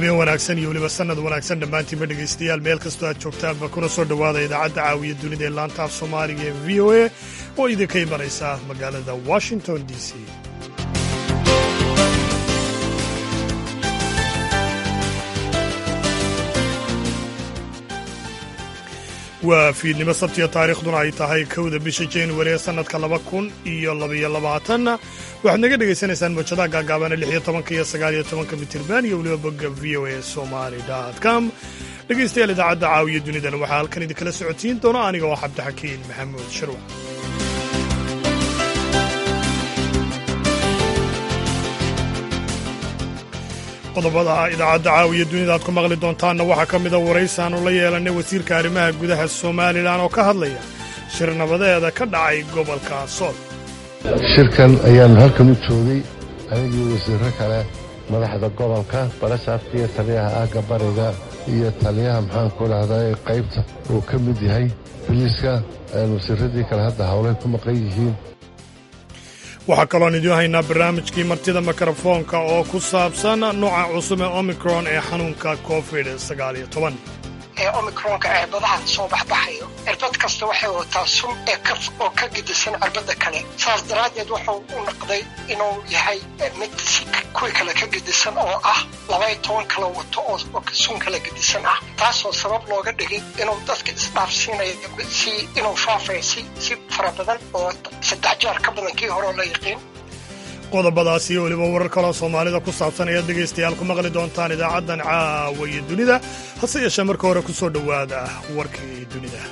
habeen wanaagsan iyo weliba sannad wanaagsan dhammaantiinba dhegaystayaal meel kastoo aad joogtaanba kuna soo dhowaada idaacadda caawiya dunida ee laanta af soomaaliga ee v o a oo idinka imanaysa magaalada washington d c waa fiidnimo sabtiya taariikhduna ay tahay kowda bisha januari ee sannadka laba kun iyo labaiyo labaatanna waxaad naga dhegaysanaysaan mawjadaha gaagaabana lix iyo tobanka iyo sagaal iyo tobanka mitirban iyo weliba bogga v o a somali com dhegaystayaal idaacadda caawiya dunidana waxaa halkan idinkala socotiin doona aniga oo cabdixakiin maxamuud sharwac qodobada idaacadda caawiya dunida aad ku maqli doontaanna waxaa ka mida waraysaanu la yeelanay wasiirka arrimaha gudaha somalilan oo ka hadlaya shir nabadeeda ka dhacay gobolka sool shirkan ayaanu halkan u joogay anigii wasiirro kale madaxda gobolka balasaafka iyo taliyaha aagga bariga iyo taliyaha maxaanku dhahday qaybta uu ka mid yahay biliiska wasiirradii kale hadda howlay ku maqan yihiin waxaa kaloon idiin haynaa barnaamijkii martida mikrofoonka oo ku saabsan nooca cusub ee omicron ee xanuunka covid sagaaliyo toban ee omicronka cirbadaha soo baxbaxayo cirbad kasta waxay wataa sun ee kaf oo ka gedisan cirbadda kale saas daraaddeed wuxuu u noqday inuu yahay mid si kuwii kale ka gedisan oo ah labay toban kala wato oo sun kala gedisan ah taasoo sabab looga dhigay inuu dadka isdhaafsiinayo si inuu faafaya si si fara badan oo saddex jeer ka badan kii horeo la yaqiin qodobadaas iyo weliba warar kaloo soomaalida ku saabsan ayaad dhegaystayaal ku maqli doontaan idaacaddan caawa iyo dunida hase yeeshee marka hore ku soo dhowaada warkii dunida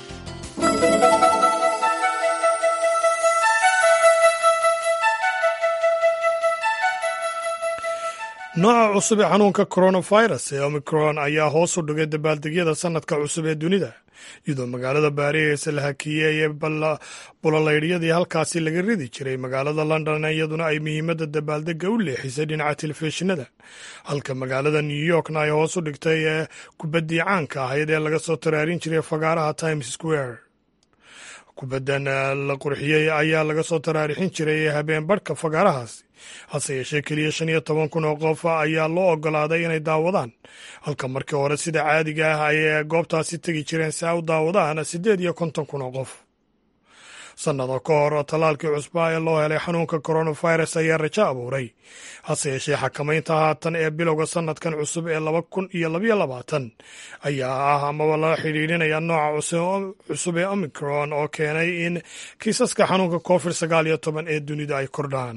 nooca cusub ee xanuunka coronavirus ee omicron ayaa hoos u dhigay dabaaldegyada sannadka cusub ee dunida iyadoo magaalada baariis la hakiyeeye bulolaydhyadii halkaasi laga ridi jiray magaalada london iyaduna ay muhiimadda dabaaldega u leexisay dhinaca telefishinada halka magaalada new yorkna ay hoos u dhigtay ee kubaddii caanka ahayd ee laga soo taraarin jiray fagaaraha times square kubaddan la qurxiyey ayaa laga soo taraarixin jiray habeen badhka fagaarahaasi hase yeeshee keliya shan iyo toban kun oo qof ayaa loo ogolaaday inay daawadaan halka markii hore sida caadiga ah ay goobtaasi tegi jireen si ay u daawadaan siddeed iyo konton kun oo qof sannado ka hor tallaalkii cusbaa ee loo helay xanuunka coronavirus ayaa rajo abuuray hase yeeshee xakamaynta haatan ee bilowga sannadkan cusub ee laba kun iyo labayo labaatan ayaa ah amaba la xidhiidhinaya nooca cusub ee omicron oo keenay in kiisaska xanuunka covid sagaal iyo toban ee dunida ay kordhaan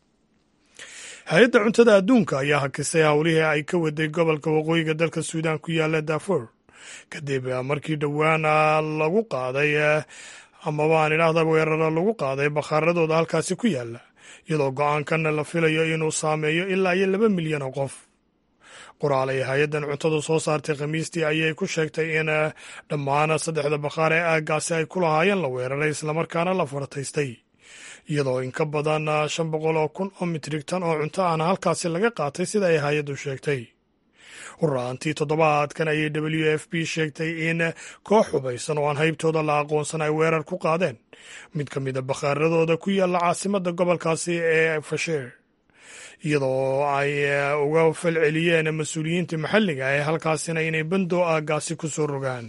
hay-adda cuntada adduunka ayaa hakisay howlihii ay ka waday gobolka waqooyiga dalka suudaan ku yaalla daafour kadib markii dhowaan lagu qaaday amaba aan idhaahda weeraro lagu qaaday bakhaaradooda halkaasi ku yaalla iyadoo go-aankan la filayo inuu saameeyo ilaa iyo laba milyan oo qof qoraal ay hay-addan cuntadu soo saartay khamiistii ayay ku sheegtay in dhammaan saddexda bakhaar ee aaggaasi ay ku lahaayeen la weeraray islamarkaana la farataystay iyadoo in ka badan shan boqol oo kun oo mitrig tan oo cunto ahna halkaasi laga qaatay sida ay hay-addu sheegtay hurraantii toddobaadkan ayay w f b sheegtay in koox hubaysan oo aan haybtooda la aqoonsan ay weerar ku qaadeen mid ka mida bakhaaradooda ku yaalla caasimadda gobolkaasi ee fasheer iyadoo ay uga falceliyeen mas-uuliyiinta maxalliga ee halkaasina inay bandoo aaggaasi ku soo rogaan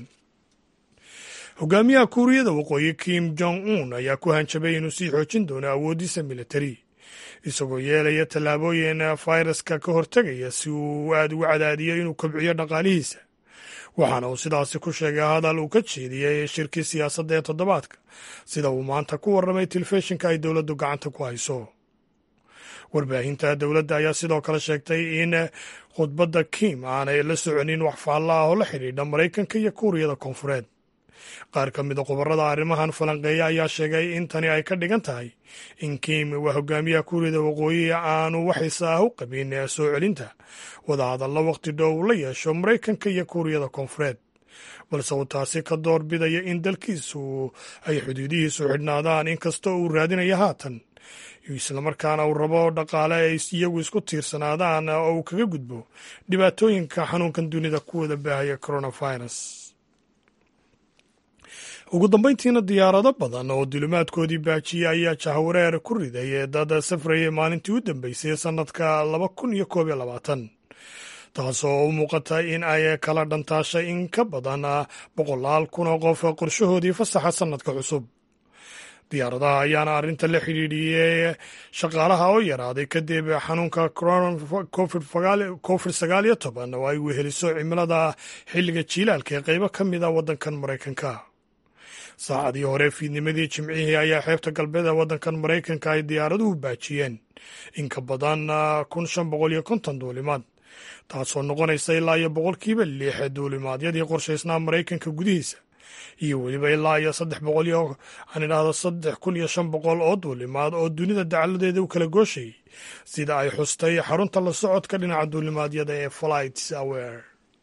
hogaamiyaha kuuriyada waqooyi kim jong un ayaa ku hanjabay inuu sii xoojin doono awooddiisa militari isagoo yeelaya tallaabooyin fayraska ka hortegaya si uu aad ugu cadaadiyo inuu kobciyo dhaqaalihiisa waxaana uu sidaasi ku sheegay hadal uu ka jeediyey shirkii siyaasadda ee toddobaadka sida uu maanta ku warramay telefishinka ay dowladdu gacanta ku hayso warbaahinta dowladda ayaa sidoo kale sheegtay in khudbadda kim aanay la soconin wax faalla ah oo la xidhiidha maraykanka iyo kuuriyada koonfureed qaar ka mida khubarada arrimahan falanqeeya ayaa sheegay in tani ay ka dhigan tahay in kim waa hogaamiyaha kuuriyada waqooyi aanu waxayse ah u qabin soo celinta wadahadalla wakhti dhow la yeesho maraykanka iyo kuuriyada koonfureed balse uu taasi ka door bidaya in dalkiisu ay xuduudihiisu xidhnaadaan inkastoo uu raadinayo haatan islamarkaana uu rabo dhaqaale ay iyagu isku tiirsanaadaan oo uu kaga gudbo dhibaatooyinka xanuunkan dunida ku wada baahaya coronavirus ugu dambayntiina diyaarado badan oo dulimaadkoodii baajiyey ayaa jahwareer ku riday dad safrayay maalintii u dambeysay sannadka laba kun iyo koob iyo labaatan taasoo u muuqata in ay kala dhantaashay in ka badan boqolaal kun oo qof qorshahoodii fasaxa sannadka cusub diyaaradaha ayaana arrinta la xidhiidhiyey shaqaalaha oo yaraaday kadib xanuunka covid sagaal iyo toban oo ay weheliso cimilada xilliga jiilaalka ee qaybo ka mid a waddankan maraykanka saacadii hore fiidnimadii jimcihii ayaa xeebta galbeed ee waddankan maraykanka ay diyaaraduhu baajiyeen in ka badan kun shan boqol iyo konton duulimaad taasoo noqonaysa ilaa iyo boqolkiiba lix duulimaadyadii qorshaysnaa maraykanka gudihiisa iyo weliba ilaa iyo saddex boqol iyo aan idhaahdo saddex kun iyo shan boqol oo duulimaad oo dunida dacaladeeda u kala gooshayay sida ay xustay xarunta la socodka dhinaca duulimaadyada ee flights aware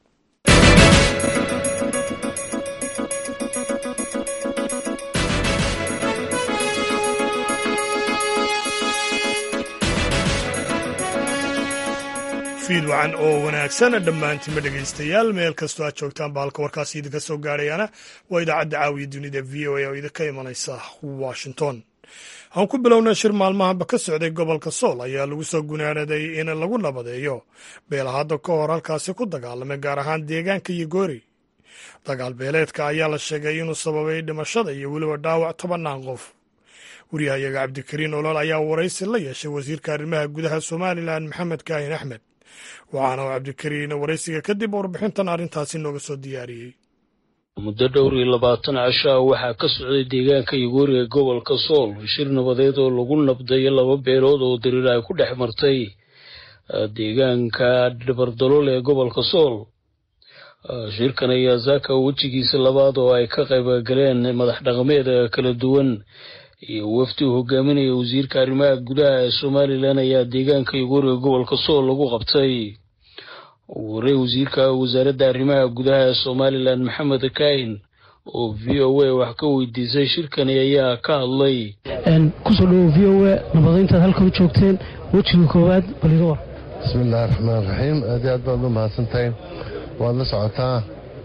fiid wacan oo wanaagsan dhammaantiinba dhegaystayaal meel kastoo aad joogtaan ba halka warkaasi idinka soo gaarayana waa idaacadda caawiya dunida v o a oo idinka imanaysa washington aan ku bilownay shir maalmahanba ka socday gobolka sool ayaa lagu soo gunaanaday in lagu nabadeeyo beela hadda ka hor halkaasi ku dagaalamay gaar ahaan deegaanka iyo goori dagaal beeleedka ayaa la sheegay inuu sababay dhimashada iyo weliba dhaawac tobannaan qof wariyahayaga cabdikariin olol ayaa waraysi la yeeshay wasiirka arrimaha gudaha somalilan maxamed kaahin axmed waxaana uu cabdikariin waraysiga kadib warbixintan arrintaasi nooga soo diyaariyey muddo dhowr iyo labaatan casho ah waxaa ka socday deegaanka yuguuri ee gobolka sool shir nabadeed oo lagu nabdayo laba beelood oo dariir ay ku dhex martay deegaanka dhibardalool ee gobolka sool shirkan ayaa zaaka wejigiisa labaad oo ay ka qaybgaleen madax dhaqameed kala duwan iyo wafdi uu hogaaminaya wasiirka arrimaha gudaha ee somalilan ayaa deegaanka yuguuri ee gobolka sool lagu qabtay ugu horey wasiirka wasaaradda arrimaha gudaha ee somalilan maxamed kaahin oo v o a wax ka weydiisay shirkani ayaa ka hadlay kusoo dhawo v o a nabadayntaad halkan u joogteen wejiga koowaad baliga war bismi illaahi raxmaan raxiim aad iyo aad baad u mahadsantahay waad la socotaa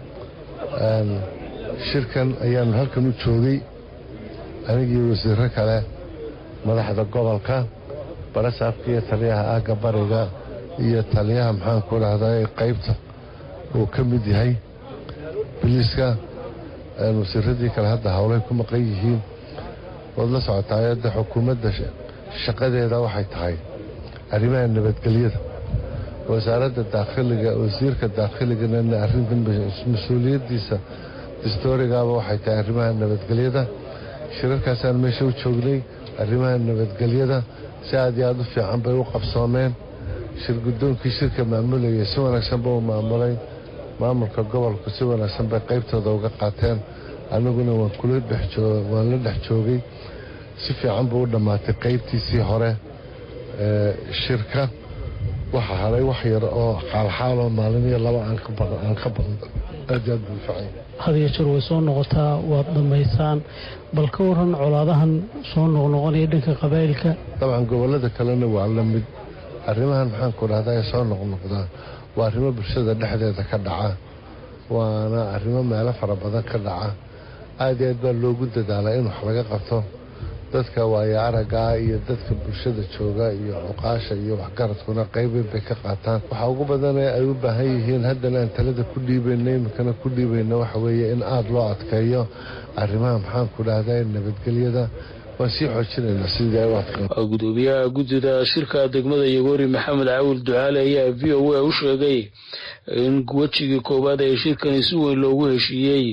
shirkan ayaanu halkan u joogay anigii wasiiro kale madaxda gobolka barasaabka iyo taliyaha aagga bariga iyo taliyaha maxaanku dhahdaa qaybta uu ka mid yahay biliiska wasiiradii kale hadda howlay ku maqan yihiin waad la socotaa ayadda xukuumadda shaqadeeda waxay tahay arrimaha nabadgelyada wasaaradda daakhiliga wasiirka daakhiligana arrinta mas-uuliyaddiisa dastoorigaaba waxay tahay arrimaha nabadgelyada shirarkaasaan meesha u joognay arrimaha nabadgelyada si aad iyo aad u fiican bay u qabsoomeen shir guddoonkii shirka maamulayay si wanaagsan ba u maamulay maamulka gobolku si wanaagsan bay qaybtooda uga qaateen aniguna waan la dhex joogay si fiican buu u dhammaatay qaybtiisii hore ee shirka waxa haray wax yar oo xaalxaaloo maalin iyo laba aan ka badan aad iyo aad buu fiican hadiyo jeer way soo noqotaa waad dhammaysaan bal ka waran colaadahan soo noqnoqonaya dhanka qabaa'ilka dabcan gobollada kalena waa la mid arrimahan maxaanku dhahdaa ee soo noqnoqdaa waa arrimo bulshada dhexdeeda ka dhaca waana arrimo meelo fara badan ka dhaca aad iyo aad baa loogu dadaalaa in wax laga qabto dadka waayo araggaa iyo dadka bulshada jooga iyo cuqaasha iyo waxgaradkuna qaybeyn bay ka qaataan waxaa ugu badanee ay u baahan yihiin haddana aan talada ku dhiibayna iminkana ku dhiibayna waxa weeye in aada loo adkeeyo arrimaha maxaanku dhahdaa nabadgelyada waan sii xoojinaynaa sidii ay u adkeen gudoomiyaha guddida shirka degmada yagoori maxamed cawil ducaale ayaa v o a u sheegay in wejigii koowaad ee shirkani si weyn loogu heshiiyey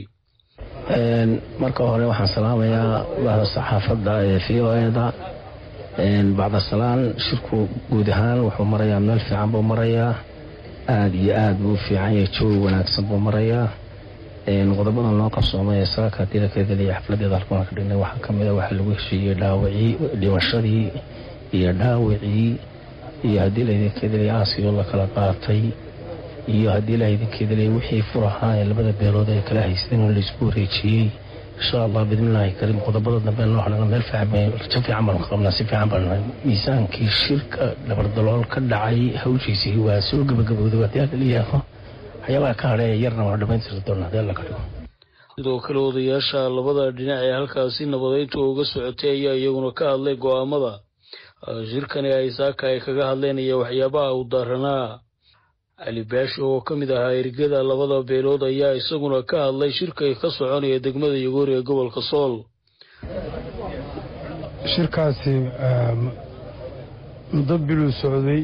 marka hore waxaan salaamayaa bahda saxaafadda ee v o eda bacda salaan shirku guud ahaan wuxuu marayaa meel fiican buu marayaa aada iyo aad buu u fiican yahay jawi wanaagsan buu marayaa qodobadan loo qabsoomay ee saaka haddii la keedeliya xafladeeda halkan ka dhignay waxaa kamid a waxaa lagu heshiiyey dhaawacii dhimashadii iyo dhaawacii iyo haddii laydinkeedeliya aasigoo la kala qaatay iyo haddii la idinkeedaliya wixii furahaa ee labada beelood ay kala haysteen oo laysku wareejiyey insha allah bidnillaahi kariim qodobada dambe noo hadhana meel fiican rajo fiican baanu ka qabnaa si fiican baanu miisaankii shirka dabardalool ka dhacay hawshiisii waa soo gabagabowday haddii alla leeyaho waxyaabaha ka hadheeya yarna waa dhamaystiri doona haddii alla ka dhigo sidoo kale odayaasha labada dhinac ee halkaasi nabadeyntu uga socotay ayaa iyaguna ka hadlay go'aamada shirkani ay saaka ay kaga hadleen iyo waxyaabaha u daaranaa cali baasho oo ka mid ahaa ergada labada beelood ayaa isaguna ka hadlay shirka ka soconaya degmada yagoori ee gobolka sool shirkaasi muddo biluu socday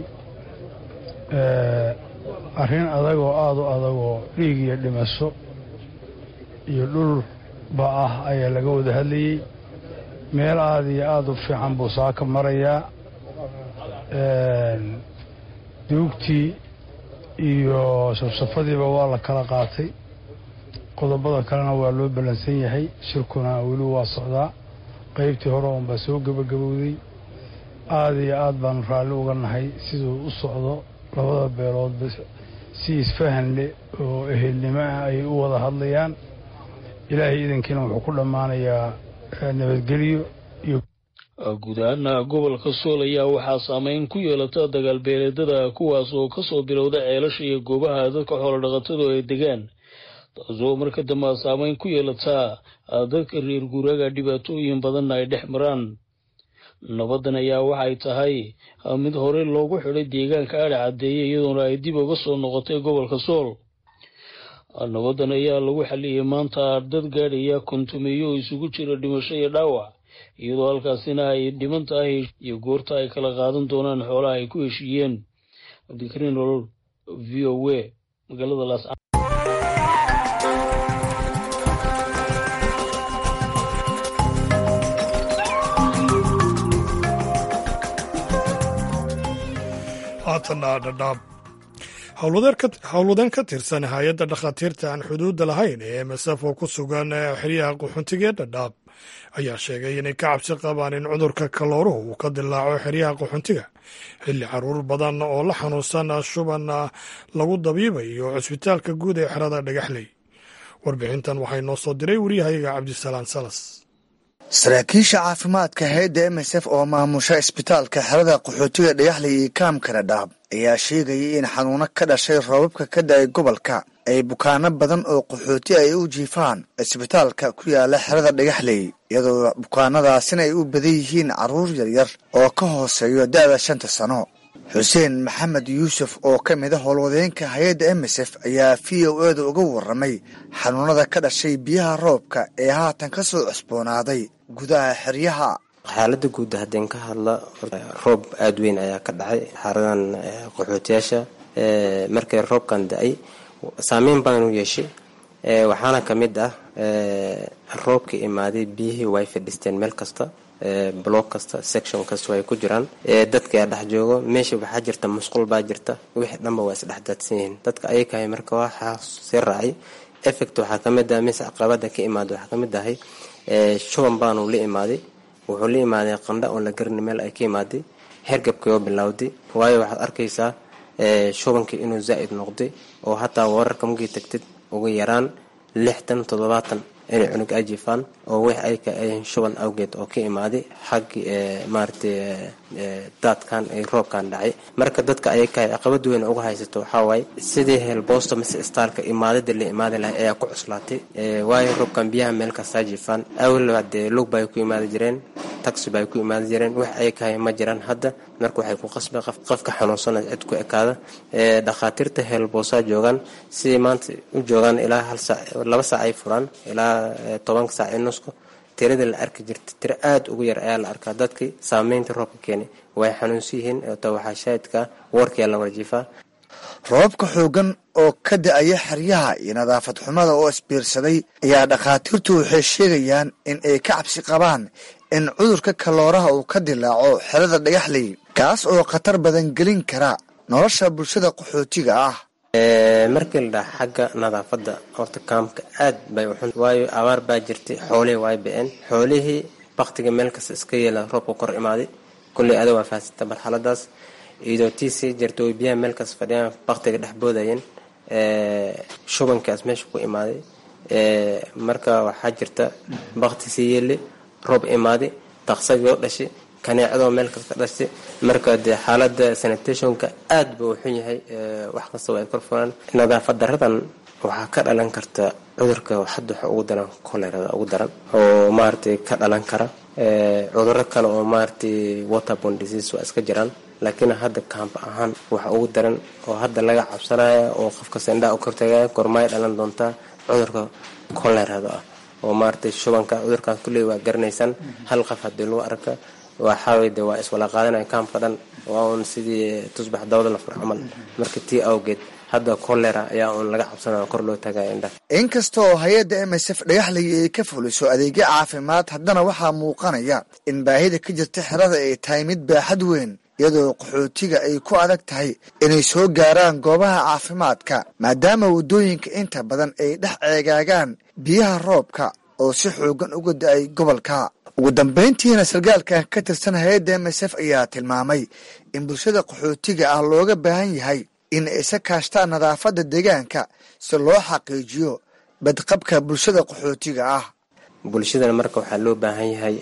arrin adagoo aada u adagoo dhiig iyo dhimasho iyo dhulba ah ayaa laga wada hadlayey meel aada iyo aada u fiican buu saaka marayaa duugtii iyo safsafadiiba waa la kala qaatay qodobada kalena waa loo ballansan yahay shirkuna weli waa socdaa qaybtii hore uunbaa soo gebagabowday aada iyo aad baanu raalli uga nahay siduu u socdo labada beeloodba si isfahan leh oo ehelnimo ah ay u wada hadlayaan ilaahay idankiina wuxuu ku dhammaanayaa nabadgelyo iyo guud ahaana gobolka sool ayaa waxaa saameyn ku yeelata dagaalbeeleedada kuwaas oo kasoo bilowda ceelasha iyo goobaha dadka xoolodhaqatadu ay degaan taasoo marka dambe saameyn ku yeelataa dadka reer guuraaga dhibaatooyin badanna ay dhex maraan nabadan ayaa waxay tahay mid hore loogu xidhay deegaanka adha caddeeye iyadoona ay dib uga soo noqotay gobolka sool nabadan ayaa lagu xaliyey maanta dad gaadhaya kontumeeyo oo isugu jira dhimasho iyo dhaawac iyadoo halkaasina ay dhiman tahay iyo goorta ay kala qaadan doonaan xoolaha ay ku heshiiyeen cabdikariin olol v o a magaalada laas haatana dhadhaab howlwadeen ka tirsan hay-adda dhakhaatiirta aan xuduudda lahayn ee masaf oo ku sugan xeryaha qaxoontiga ee dhadhaab ayaa sheegay inay ka cabsi qabaan in cudurka kalooruhu uu ka dilaaco xeryaha qaxoontiga xilli caruur badan oo la xanuunsan shuban lagu dabiibayo cusbitaalka guud ee xerada dhagaxley warbixintan waxay noo soo diray waryahayaga cabdisalaan salas saraakiisha caafimaadka hayadda m s f oo maamusha isbitaalka xerada qaxootiga dhagaxley iyo kaamka dhadhaab ayaa sheegayay in xanuuno ka dhashay roobabka ka da-ay gobolka ay bukaano badan oo qaxooti ay u jiifaan isbitaalka ku yaala xerada dhagaxley iyadoo bukaanadaasina ay u badan yihiin carruur yaryar oo ka hooseeyo da-da shanta sano xuseen maxamed yuusuf oo ka mid a howlwadeenka hay-adda m s f ayaa v o eeda uga warramay xanuunada ka dhashay biyaha roobka ee haatan ka soo cusboonaaday gudaha xeryaha xaaladda guud haddeen ka hadla roob aada weyn ayaa ka dhacay xaradan qaxootiyaasha markay roobkan da-ay saameyn badan u yeeshay waxaana ka mid ah roobka imaaday biyihii way fadhisteen meel kasta block kasta section kasta ay ku jiraan dadka dhex joogo meesha waxaa jirta musqul baa jirta wixii dhanba waa isdhex daadsan yihiin dadka ayakahay marka waxaa sii raacay effect waxaa kamid ah mise caqabada ka imaada waxaa kamid ahay shuban baanu la imaaday wuxuu la imaaday qandha oo la garni meel ay ka imaaday hergabkii oo bilowday waayo waxaad arkaysaa shubankii inuu zaa'id noqday oo hataa wararka markii tagtid ugu yaraan lixdan toddobaatan inay cunug ay jiifaan oo wix ayka ayn shuban awgeed oo ka imaaday xaggii maaragtay daadkan ay roobkan dhacay marka dadka ayaka caqabad weyn uga haysato waxaa waaye sidii heelboosta mise istaalka imaadada la imaadi lahay ayaa ku cuslaatay waayo roobkan biyaha meel kastaa jiifaan awel dee lug bay ku imaadi jireen taxi bay ku imaadi jireen wax ayakahay ma jiraan hadda marka waxay ku qasbay qofka xanuunsana cid ku ekaada dhakhaatiirta heelboosaa joogaan sidii maanta u joogaan ilaa hal saac laba saac ay furaan ilaa tobanka saac ee nusku tirada la arki jirta tiro aada ugu yar ayaa la arkaa dadkii saameynta roobka keenay way xanuunsan yihiin ta waxaa shaahidka warkiyaa la warjiifaa roobabka xoogan oo ka da-aya xeryaha iyo nadaafad xumada oo isbiirsaday ayaa dhakhaatiirtu waxay sheegayaan in ay ka cabsi qabaan in cudurka kalooraha uu ka dilaaco xerada dhagaxley kaas oo khatar badan gelin kara nolosha bulshada qaxootiga ah markii la dhaha xagga nadaafadda horta kaamka aad bay uxun waayo abaar baa jirtay xoolihii way ba-een xoolihii baktiga meel kasta iska yeela roobka kor imaaday kulley ada waa fahansanta marxaladaas iyadoo tii sii jirta way biyaha meel kasta fadhiyaan baktiga dhex boodayeen shubankaas meesha ku imaaday marka waxaa jirta bakti sii yeeli roob imaaday daqsadoo dhashay kaneecadoo meel kasta dhashtay marka dee xaalada sanitationka aad buu xun yahay wax kastaba ay kor furaan nadaafad daradan waxaa ka dhalan karta cudurka hadda waxa ugu daran colerada ugu daran oo maaragtay ka dhalan kara cuduro kale oo maaragtay waterborne disease waa iska jiraan laakiin hadda kaamba ahaan waxa ugu daran oo hadda laga cabsanaya oo qofka sendhaa u kortagaya gormaay dhalan doontaa cudurka kolerada ah oo maaragtay shubanka cudurkaas kulley waa garanaysaan hal qof haddii lagu arka waxaaway de waa iswala qaadanaya kaamka dhan waa uun sidii tusbax dawda la fur camal marka tii awgeed hadda kolera ayaa uun laga cabsanaya kor loo tagaya indhaha inkasta oo hay-adda m s f dhagaxley ay ka fuliso adeegyo caafimaad haddana waxaa muuqanaya in baahida ka jirta xerada ay tahay mid baaxad weyn iyadoo qaxootiga ay ku adag tahay inay soo gaaraan goobaha caafimaadka maadaama waddooyinka inta badan ay dhex ceegaagaan biyaha roobka oo si xoogan uga da-ay gobolka ugu dambayntiina sarkaalkan ka tirsan hay-adda m s f ayaa tilmaamay in bulshada qaxootiga ah looga baahan yahay in ay isa kaashtaan nadaafadda deegaanka si loo xaqiijiyo badqabka bulshada qaxootiga ah bulshadana marka waxaa loo baahan yahay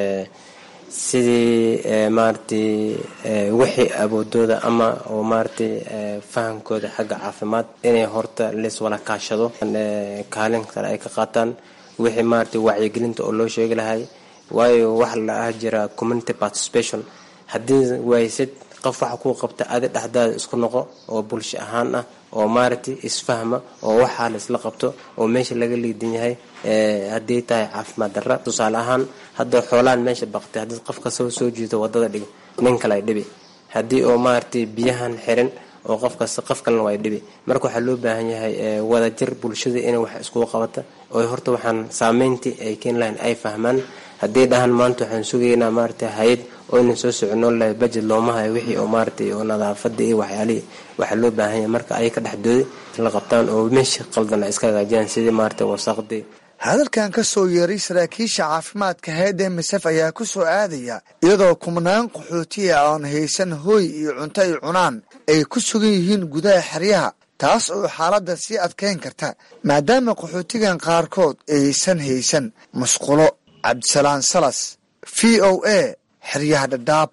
sidii maaragtay wixii awoodooda ama oo maaragtay fahamkooda xagga caafimaad inay horta laiswala kaashado kaalin kale ay ka qaataan wixii maaragtay wacyigelinta oo loo sheegi lahay waayo waxa la ah jira community participation haddii waysid qof waxa kuu qabta adi dhexdaada isku noqo oo bulsho ahaan ah oo maaragtay isfahma oo waxaa la isla qabto oo meesha laga liidan yahay haddii tahay caafimaad darra tusaale ahaan hadda xoolaan meesha baqtay haddii qofka soo soo jiito wadada dhig nin kale ay dhibi haddii oo maaragtay biyahan xirin oo qofkas qof kalena waa dhibi marka waxaa loo baahan yahay wadajir bulshada inay wax iskugu qabata oo horta waxaan saameyntii ay keeni lahayn ay fahmaan haddii dhahan maanta waxaan sugaynaa maaragtay hay-ad oo inan soo socono lahay budget looma hayo wixii oo maaragtay oo nadaafada iyo waxyaalihii waxaa loo baahan yahay marka ay ka dhexdooda la qabtaan oo meesha qaldan ay iska hagaajiyaan sidii maaragtay wasaqdii hadalkan ka soo yeeray saraakiisha caafimaadka hay-adda misef ayaa ku soo aadaya iyadoo kumnaan qaxootiya oon haysan hooy iyo cunto ay cunaan ay ku sugan yihiin gudaha xeryaha taas oo xaaladda sii adkayn karta maadaama qaxootigan qaarkood aysan haysan musqulo cabdisalaan salas v o a xeryaha dhadhaab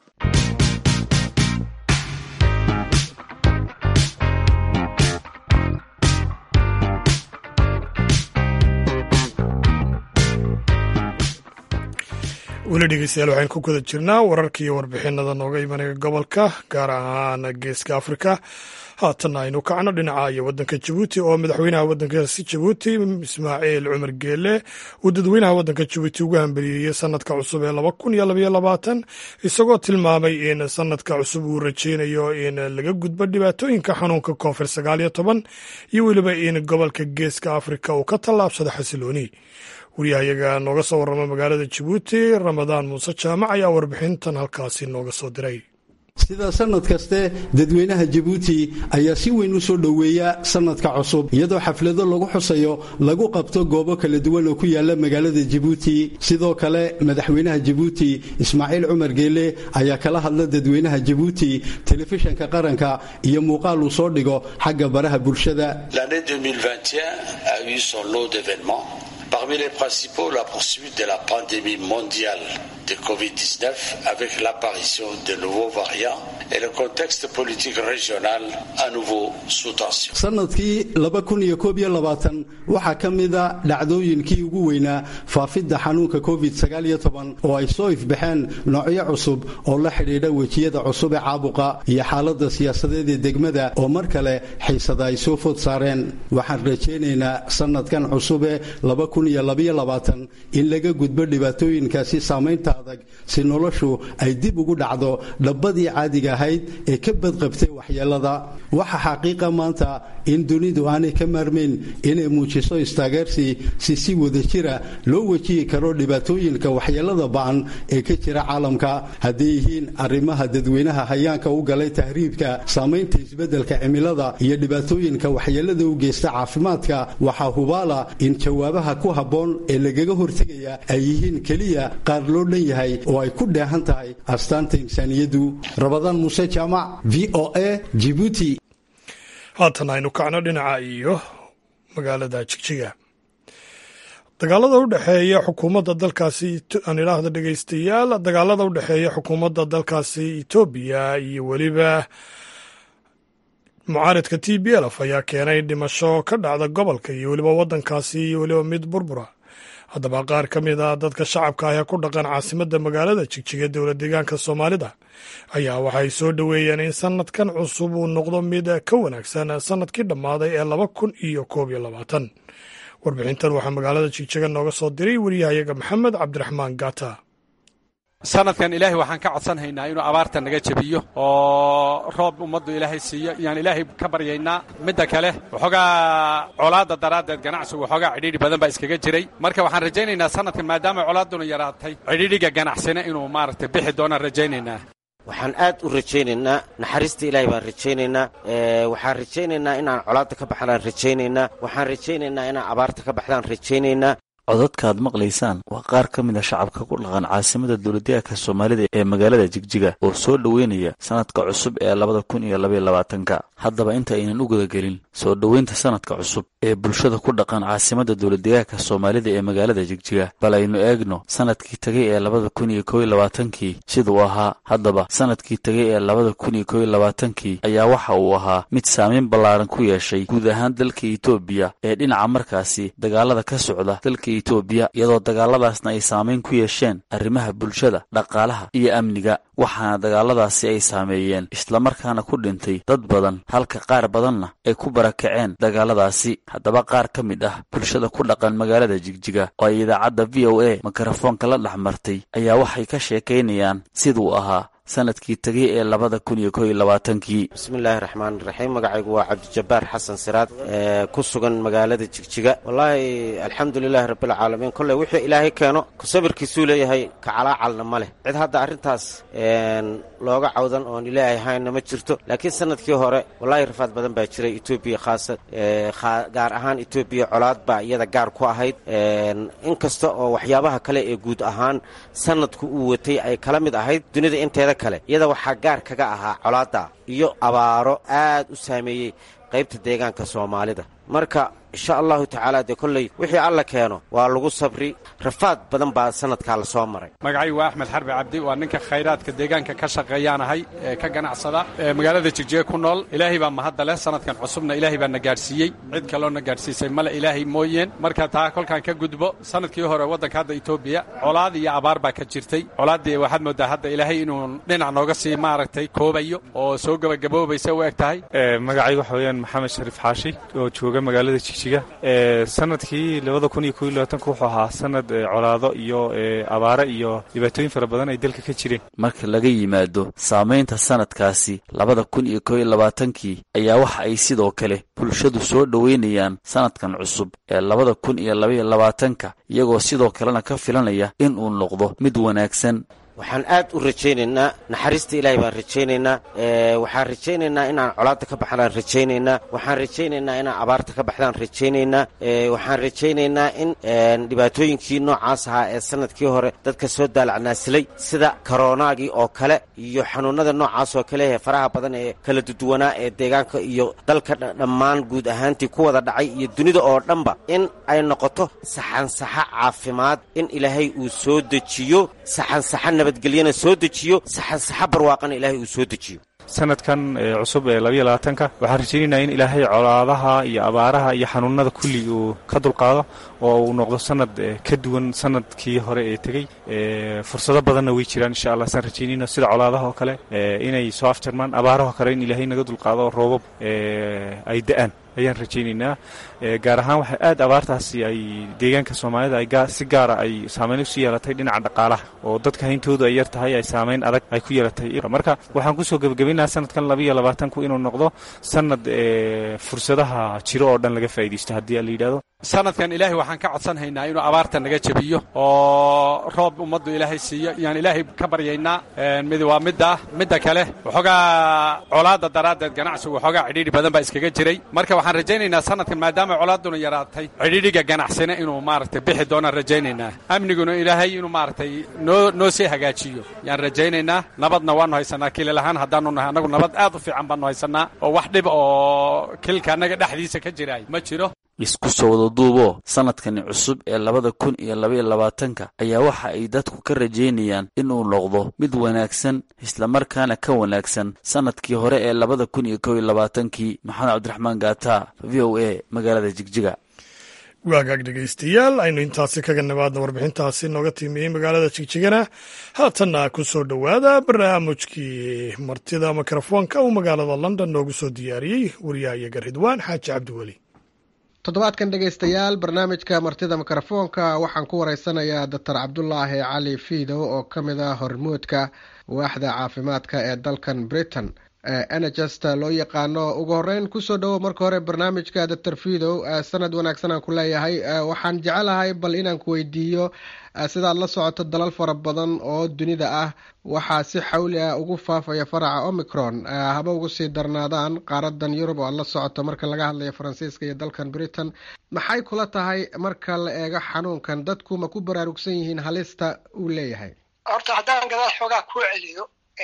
weli dhegeystayaal waxaynu ku guda jirnaa wararka iyo warbixinada nooga imanaya gobolka gaar ahaan geeska afrika haatanna aynu kacno dhinaca iyo wadanka jabuuti oo madaxweynaha wadankaasi jabuuti ismaaciil cumar geele uu dadweynaha wadanka jabuuti ugu hambeliyeeyey sanadka cusub ee laba kun iyo labaiyo labaatan isagoo tilmaamay in sanadka cusub uu rajeynayo in laga gudbo dhibaatooyinka xanuunka koonfur sagaal iyo toban iyo weliba in gobolka geeska afrika uu ka tallaabsado xasilooni wariyahayaga nooga soo warrama magaalada jabuuti ramadaan muuse jaamac ayaa warbixintan halkaasi nooga soo diray sida sanad kaste dadweynaha jabuuti ayaa si weyn u soo dhoweeya sanadka cusub iyadoo xaflado lagu xusayo lagu qabto goobo kala duwan oo ku yaala magaalada jabuuti sidoo kale madaxweynaha jabuuti ismaaciil cumar geele ayaa kala hadla dadweynaha jabuuti telefishanka qaranka iyo muuqaal uu soo dhigo xagga baraha bulshada Parmi les principaux, la poursuite de la pandémie mondiale de Covid-19 avec l'apparition de nouveaux variants et le contexte politique régional à nouveau sous tension. sanadkii laba kun iyo koob iyo labaatan waxaa ka mida dhacdooyinkii ugu weynaa faafidda xanuunka covid sagaal iyo toban oo ay soo ifbaxeen noocyo cusub oo la xidhiidha wejiyada cusub ee caabuqa iyo xaaladda siyaasadeed ee degmada oo mar kale xiisada ay soo food saareen waxaan rajaynaynaa sanadkan cusube laba kun iyo labaiyo labaatan in laga gudbo dhibaatooyinkaasi saamaynta adag si noloshu ay dib ugu dhacdo dhabbadii caadiga ahayd ee ka badqabtay waxyeelada waxa xaqiiqa maanta in dunidu aanay ka maarmayn inay muujiso istaageersi si si wadajira loo wejihi karo dhibaatooyinka waxyeelada ba'an ee ka jira caalamka hadday yihiin arrimaha dadweynaha hayaanka u galay tahriibka saamaynta isbeddelka cimilada iyo dhibaatooyinka waxyeelada u geysta caafimaadka waxaa hubaala in jawaabaha ku habboon ee lagaga hortegaya ay yihiin keliya qaar loo dhan yahay oo ay ku dheehan tahay astaanta insaaniyaddu rabadaan muuse jaamac v o a jibuuti haatan aynu kacno dhinaca iyo magaalada jigjiga dagaalada u dhexeeya xukuumadda dalkaasi aan idhaahda dhegeystayaal dagaalada u dhexeeya xukuumadda dalkaasi etoobiya iyo weliba mucaaridka t b lf ayaa keenay dhimasho ka dhacda gobolka iyo weliba waddankaasi iyo weliba mid burbura haddaba qaar ka mid a dadka shacabka ah ee ku dhaqan caasimadda magaalada jigjiga dowla deegaanka soomaalida ayaa waxay soo dhoweeyeen in sanadkan cusub uu noqdo mid ka wanaagsan sanadkii dhammaaday ee laba kun iyo koob iyo labaatan warbixintan waxaa magaalada jigjiga nooga soo diray wariyahayaga maxamed cabdiraxmaan gaata sanadkan ilaahay waxaan ka codsanhaynaa inuu abaarta naga jebiyo oo roob ummaddu ilaahay siiyo yaan ilaahay ka baryaynaa midda kale waxoogaa colaadda daraaddeed ganacsigu waxoogaa cidhiidhi badan baa iskaga jiray marka waxaan rajaynaynaa sanadkan maadaama colaadduna yaraatay cidhiidhiga ganacsina inuu maaragtay bixi doonaan rajaynaynaa waxaan aad u rajaynaynaa naxariista ilaahay baan rajaynaynaa waxaan rajaynaynaa inaan colaadda ka baxdaan rajaynaynaa waxaan rajaynaynaa inaan abaarta ka baxdaan rajaynaynaa codadkaad maqlaysaan waa qaar ka mid a shacabka ku dhaqan caasimada dowladdeegaanka soomaalida ee magaalada jigjiga oo soo dhoweynaya sanadka cusub ee labada kun iyo labaiyo labaatanka haddaba inta aynan u gudagelin soo dhoweynta sanadka cusub ee bulshada ku dhaqan caasimada dowladdeegaanka soomaalida ee magaalada jigjiga bal aynu eegno sanadkii tegay ee labada kun iyo kow iyo labaatankii siduu ahaa haddaba sanadkii tegay ee labada kun iyo kow iyo labaatankii ayaa waxa uu ahaa mid saamayn ballaaran ku yeeshay guud ahaan dalka etoobiya ee dhinaca markaasi dagaalada ka socda dalka etoobiya iyadoo dagaaladaasna ay saamayn ku yeesheen arrimaha bulshada dhaqaalaha iyo amniga waxaana dagaaladaasi ay saameeyeen islamarkaana ku dhintay dad badan halka qaar badanna ay ku barakaceen dagaaladaasi haddaba qaar ka mid ah bulshada ku dhaqan magaalada jigjiga oo ay idaacadda v o a mikrofoonka la dhex martay ayaa waxay ka sheekaynayaan siduu ahaa sanadkii tegay ee labada kun iyo kow iyo labaatankii bismillaahi raxmaan raxiim magacaygu waa cabdijabbaar xasan siraad ee ku sugan magaalada jigjiga wallaahi alxamdulilaahi rabbilcaalamiin kolley wuxuu ilaahay keeno sabirkiisuu leeyahay kacalaacalna ma leh cid hadda arrintaas looga cawdan oon ilaahay haynna ma jirto laakiin sanadkii hore wallaahi rafaad badan baa jiray etoobiya khaasa gaar ahaan etoobiya colaad baa iyada gaar ku ahayd inkasta oo waxyaabaha kale ee guud ahaan sanadku uu watay ay kala mid ahayd dunida inteeda kale iyada waxaa gaar kaga ahaa colaadda iyo abaaro aad u saameeyey qaybta deegaanka soomaalida marka insha allahu tacaala dee kolley wixii alla keeno waa lagu sabri rafaad badan baa sanadkaa la soo maray magacaygu waa axmed xarbi cabdi waa ninka khayraadka deegaanka ka shaqeeyaanahay ee ka ganacsada ee magaalada jigjiga ku nool ilaahay baa mahadda leh sanadkan cusubna ilaahay baa na gaadhsiiyey cid kaloona gaadhsiisay male ilaahay mooyeen marka taa kolkaan ka gudbo sanadkii hore waddanka hadda etoobiya colaad iyo abaar baa ka jirtay colaaddii waxaad moodaa hadda ilaahay inuu dhinac nooga sii maaragtay koobayo oo soo gebagaboobaysa u eg tahay magacaygu waxa weeyaan maxamed shariif xaashi oo jooga magaalada jigjiga sanadkii labada kun iyo kow iyo labaatanka wuxuu ahaa sanad colaado iyo abaare iyo dhibaatooyin fara badan ay dalka ka jireen marka laga yimaado saamaynta sanadkaasi labada kun iyo kow iyo labaatankii ayaa waxa ay sidoo kale bulshadu soo dhoweynayaan sanadkan cusub ee labada kun iyo labaiyo labaatanka iyagoo sidoo kalena ka filanaya in uu noqdo mid wanaagsan waxaan aad u rajaynaynaa naxariista ilaahay baan rajaynaynaa waxaan rajaynaynaa inaan colaadda ka baxdaan rajaynaynaa waxaan rajaynaynaa inaan abaarta ka baxdaan rajaynaynaa waxaan rajaynaynaa in dhibaatooyinkii noocaas ahaa ee sanadkii hore dadka soo daalacnaasilay sida koronaagii oo kale iyo xanuunada noocaas oo kale ee faraha badan ee kala duduwanaa ee deegaanka iyo dalka dhammaan guud ahaantii ku wada dhacay iyo dunida oo dhanba in ay noqoto saxansaxa caafimaad in ilaahay uu soo dejiyo saxansaxa nabadgelyana soo dejiyo saxansaxa barwaaqana ilaahay uu soo dejiyo sanadkan cusub ee labaiyo labaatanka waxaan rajaynaynaa in ilaahay colaadaha iyo abaaraha iyo xanuunada kulli uu ka dulqaado oo uu noqdo sanad ka duwan sanadkii hore ee tegey fursado badanna way jiraan insha allah saan rajaynayna sida colaadaha oo kale inay soo afjarmaan abaaraha kale in ilaahay naga dulqaado oo roobab ay da-aan ayaan rajaynaynaa gaar ahaan waxay aad abaartaasi ay deegaanka soomaalida ay si gaara ay saamayn usu yeelatay dhinaca dhaqaalaha oo dadka hayntoodu ay yar tahay ay saamayn adag ay ku yeelatay marka waxaan kusoo gebagabaynaha sanadkan labaiyo labaatanku inuu noqdo sanad fursadaha jiro oo dhan laga faa'iidaysto haddii la yidhahdo sanadkan ilaahay waxaan ka codsanhaynaa inuu abaarta naga jebiyo oo roob ummaddu ilaahay siiyo yaan ilaahay ka baryaynaa mid waa midda midda kale waxoogaa colaadda daraaddeed ganacsigu waxoogaa cidhiidhi badan baa iskaga jiray marka waxaan rajaynaynaa sanadkan maadaama colaadduna yaraatay cidhiidhiga ganacsina inuu maaragtay bixi doonaan rajaynaynaa amniguna ilaahay inuu maaragtay noo noo sii hagaajiyo yaan rajaynaynaa nabadna waannu haysanaa kilil ahaan haddaanu nahay annagu nabad aad u fiican baannu haysanaa oo wax dhib oo kilka annaga dhexdiisa ka jiraay ma jiro isku soo wada duuboo sanadkani cusub ee labada kun iyo labaiyo labaatanka ayaa waxa ay dadku ka rajaynayaan inuu noqdo mid wanaagsan islamarkaana ka wanaagsan sanadkii hore ee labada kun iyo kow iyo labaatankii maxamed cabdiraxmaan gaata v o a magaalada jigjiga waagaag dhegaystayaal aynu intaasi kaga nimaadna warbixintaasi nooga tiimiyey magaalada jigjigana haatanna ku soo dhowaada barnaamijkii martida mikrofoonka uu magaalada london noogu soo diyaariyey wariyahayaga ridwaan xaaji cabdiweli toddobaadkan dhegaystayaal barnaamijka martida mikrofoonka waxaan ku wareysanayaa doctor cabdulaahi cali fiidow oo ka mid ah hormuudka waaxda caafimaadka ee dalkan britain nhst loo yaqaano ugu horeyn kusoo dhowo marka hore barnaamijka doctor fidow sanad wanaagsan aan ku leeyahay waxaan jecelahay bal inaan ku weydiiyo sidaad la socoto dalal fara badan oo dunida ah waxaa si xawli ah ugu faafaya faraca omicron haba ugu sii darnaadaan qaaradan yurub oo aad la socoto marka laga hadlayo faransiiska iyo dalkan britain maxay kula tahay marka la eego xanuunkan dadku ma ku baraarugsan yihiin halista uu leeyahay horta haddaan gadaal xoogaa kuu celiyo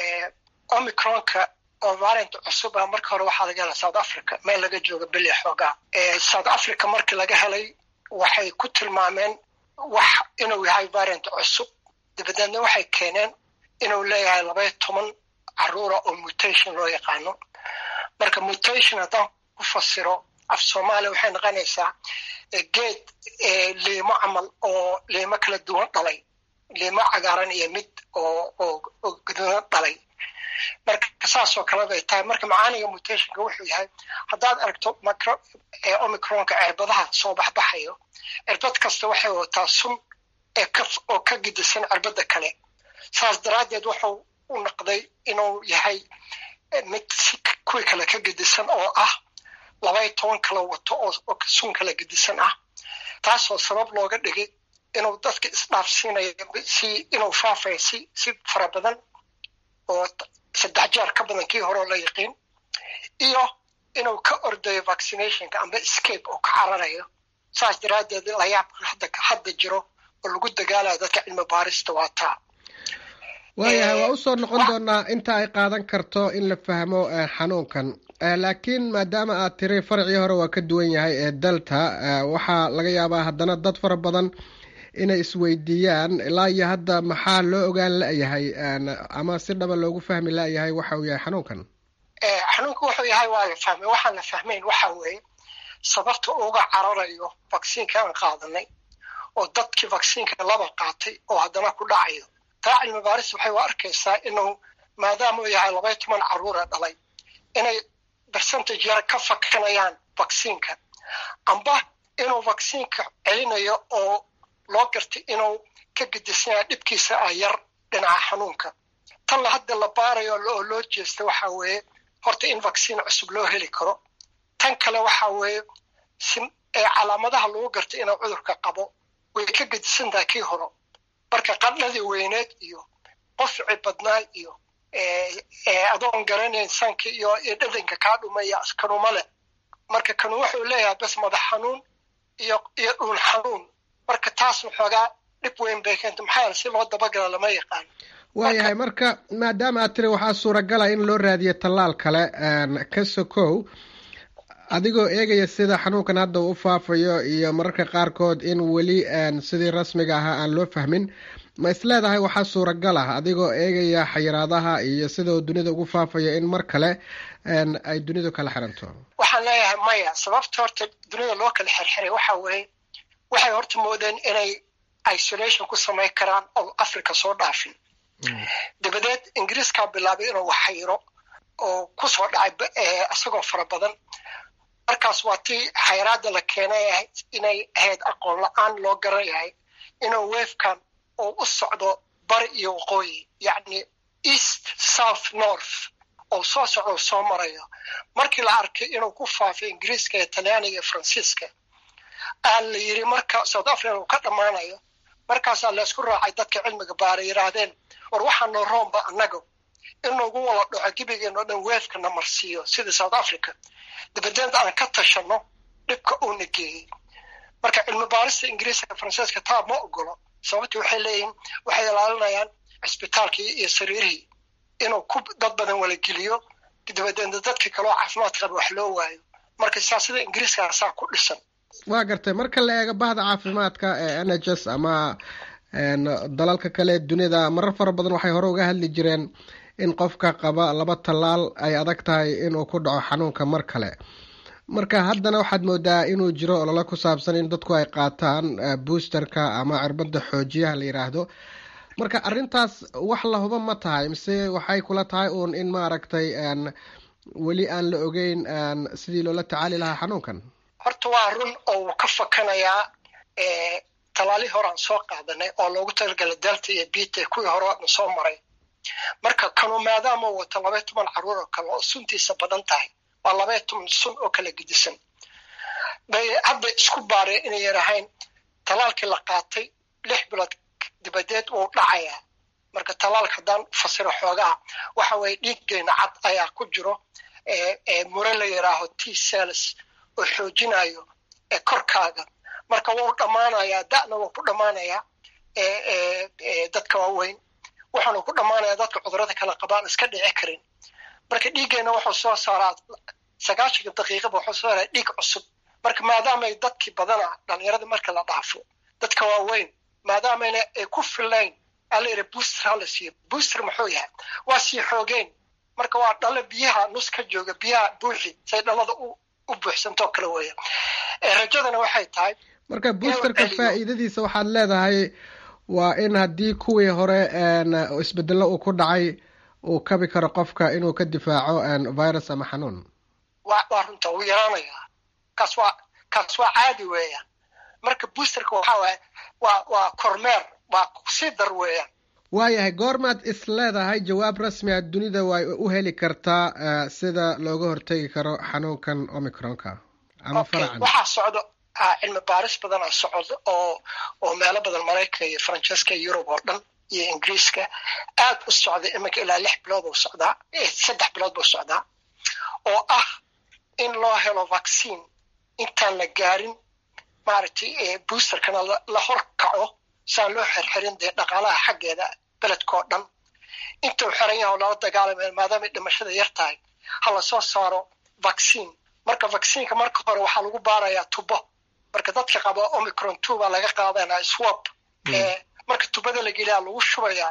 omicronka oo maalinta cusub ah marka hore waxaa laga helay south africa meel laga jooga beli xoogaa south africa markii laga helay waxay ku tilmaameen wax inuu yahay variant cusub dabadeedna waxay keeneen inuu leeyahay labaya toban caruura oo mutation loo yaqaano marka mutation haddaan ku fasiro af soomaaliya waxay noqonaysaa geed liimo camal oo liimo kala duwan dhalay liimo cagaaran iyo mid oo oo gaduudan dhalay marka saasoo kale bay tahay marka macaaniga mutationka wuxuu yahay haddaad aragto macro omicronka cirbadaha soo baxbaxayo cirbad kasta waxay wataa sun ee ka oo ka gidisan cirbada kale saas daraaddeed wuxuu u noqday inuu yahay mid si kuwii kale ka gidisan oo ah labay toban kala wato oo sun kala gidisan ah taasoo sabab looga dhigay inuu dadka isdhaafsiinayo si inuu faafayo si si fara badan oo saddex jeer ka badan kii hore oo la yaqiin iyo inuu ka ordayo vaccinationka amba escape oo ka cararayo saas daraaddeed layaabka hadda hadda jiro oo lagu dagaalayo dadka cilmi baarista waa taa waayahay waa usoo noqon doonaa inta ay qaadan karto in la fahmo xanuunkan laakiin maadaama aad tiri farcii hore waa ka duwan yahay ee delta waxaa laga yaabaa haddana dad fara badan inay isweydiiyaan ilaa iyo hadda maxaa loo ogaan layahay ama si dhaba loogu fahmi layahay waxa uu yahay xanuunkan xanuunka wuxuu yahay waa la fahmay waxaan la fahmayn waxa weeye sababta uga cararayo vacciinka aan qaadanay oo dadkii vacciinka laba qaatay oo haddana ku dhacayo taa cilmi baaris waxay u arkaysaa inuu maadaama uu yahay labay toban caruura dhalay inay percentage yar ka fakanayaan vacciinka amba inuu vacciinka celinayo oo loo gartay inuu ka gedisnaa dhibkiisa ah yar dhinaca xanuunka tan la hadda la baarayo oo loo jeesta waxa weeye horta in vaccine cusub loo heli karo tan kale waxa weeye si ee calaamadaha lagu gartay inuu cudurka qabo way ka gedisan tahay kii horo marka qadhadii weyneed iyo qofci badnaa iyo adoon garanayn sanka iyo dhadhanka kaa dhumaya kanuma leh marka kanu wuxuu leeyahay bas madax xanuun iyo iyo dhuun xanuun marka taas waxoogaa dhib weyn bay keenta maxaa yeele si loo dabagala lama yaqaan waayahay marka maadaama aad tiri waxaa suuragala in loo raadiyo tallaal kale ka sokow adigoo eegaya sida xanuunkan hadda uu u faafayo iyo mararka qaarkood in weli sidii rasmiga ahaa aan loo fahmin ma isleedahay waxaa suuragal ah adigoo eegaya xayiraadaha iyo sida uu dunida ugu faafayo in mar kale ay dunidu kala xiranto waxaan leeyahay maya sababta horta dunida loo kala xirxiray waxa weeye waxay horta moodeen inay isolation ku samayn karaan oo africa soo dhaafin dabadeed ingiriiskaa bilaabay inuu waxayiro oo kusoo dhacay isagoo fara badan markaas waa tii xayraada la keenay inay ahayd aqoon la-aan loo garan yahay inuu weefkan uu u socdo bari iyo waqooyi yacni east south north oo soo socdo soo marayo markii la arkay inuu ku faafay ingiriiska iyo talyaaniga iyo faransiiska aa la yiri marka south africa uu ka dhammaanayo markaasaa laysku raacay dadka cilmiga baaray yidhaahdeen war waxaa noo roomba annaga in nagu wala dhaco gebigeeno dhan weefkana marsiiyo sida south africa dabadeed aan ka tashano dhibka uuna geeyey marka cilmi baarista ingiriiska faransiiska taa ma ogolo sababtii waxay leeyihiin waxay ilaalinayaan cisbitaalkii iyo sariirihii inuu ku dad badan wala geliyo dabadeedna dadka kaloo caafimaad qaba wax loo waayo marka siyaasada ingiriiska saa ku dhisan waa gartay marka la eego bahda caafimaadka ee n h s ama dalalka kale dunida marar fara badan waxay hore uga hadli jireen in qofka qaba laba tallaal ay adag tahay inuu ku dhaco xanuunka mar kale marka haddana waxaad moodaa inuu jiro olole ku saabsan in dadku ay qaataan boosterka ama cirbada xoojiyaha la yidhaahdo marka arrintaas wax la huba ma tahay mise waxay kula tahay uun in maaragtay weli aan la ogeyn sidii loola tacaali lahaa xanuunkan horta waa run oo wuu ka fakanayaa talaali horaan soo qaadanay oo loogu talagalay delta iyo bita kuwii hore na soo maray marka kanu maadaama wato labaya toban caruur oo kale oo suntiisa badan tahay waa labaya toban sun oo kala gedisan bay hadda isku baareen inay yarahayn talaalkii la qaatay lix bilood dibadeed wuu dhacayaa marka talaalka haddaan fasiro xoogaha waxa weeye dhiiggeena cad ayaa ku jiro mure la yidhaaho t cells oo xoojinayo korkaaga marka wuu dhammaanayaa da'na wuu ku dhammaanayaa dadka waaweyn wuxuuna ku dhammaanayaa dadka cudurada kala qabaan iska dhici karin marka dhiiggeena wuxuu soo saaraa sagaashanka daqiiqaba wuxuu soo saaraa dhiig cusub marka maadaamay dadkii badana dhalinyarada marka la dhaafo dadka waaweyn maadaamayna ay ku filayn ala yidhi booster hala siiyo booster muxuu yahay waa sii xoogeen marka waa dhalo biyaha nus ka jooga biyaha buuxi say dhalada u buuxsantoo kale weeya rajadana waxay tahay marka boosterka faa'iidadiisa waxaad leedahay waa in haddii kuwii hore isbedelo uu ku dhacay uu kabi karo qofka inuu ka difaaco virus ama xanuun wa waa runta wuu yaraanayaa kaas waa kaas waa caadi weeyaan marka boosterka waxaa waaye waa waa kormeer waa sii dar weeyaan waayahay goormaad is leedahay jawaab rasmi a dunida way u heli kartaa sida looga hortegi karo xanuunkan omicronka ama faracan waxaa socdo cilmi baaris badan a socdo oo oo meelo badan maraykanka iyo faransiiska iyo yurub oo dhan iyo ingiriiska aad u socda iminka ilaa lix bilood buu socdaa saddex bilood buu socdaa oo ah in loo helo vaccine intaan la gaarin maaragtay boosterkana la hor kaco saan loo xirxirin dee dhaqaalaha xaggeeda beledkao dhan intuu xiran yaha oo lala dagaalamaya maadaamay dhimashada yar tahay ha lasoo saaro vaccine marka vaccineka marka hore waxaa lagu baarayaa tubo marka dadka qaba omicron two baa laga qaadanaa swab marka tubada la geliyaa lagu shubayaa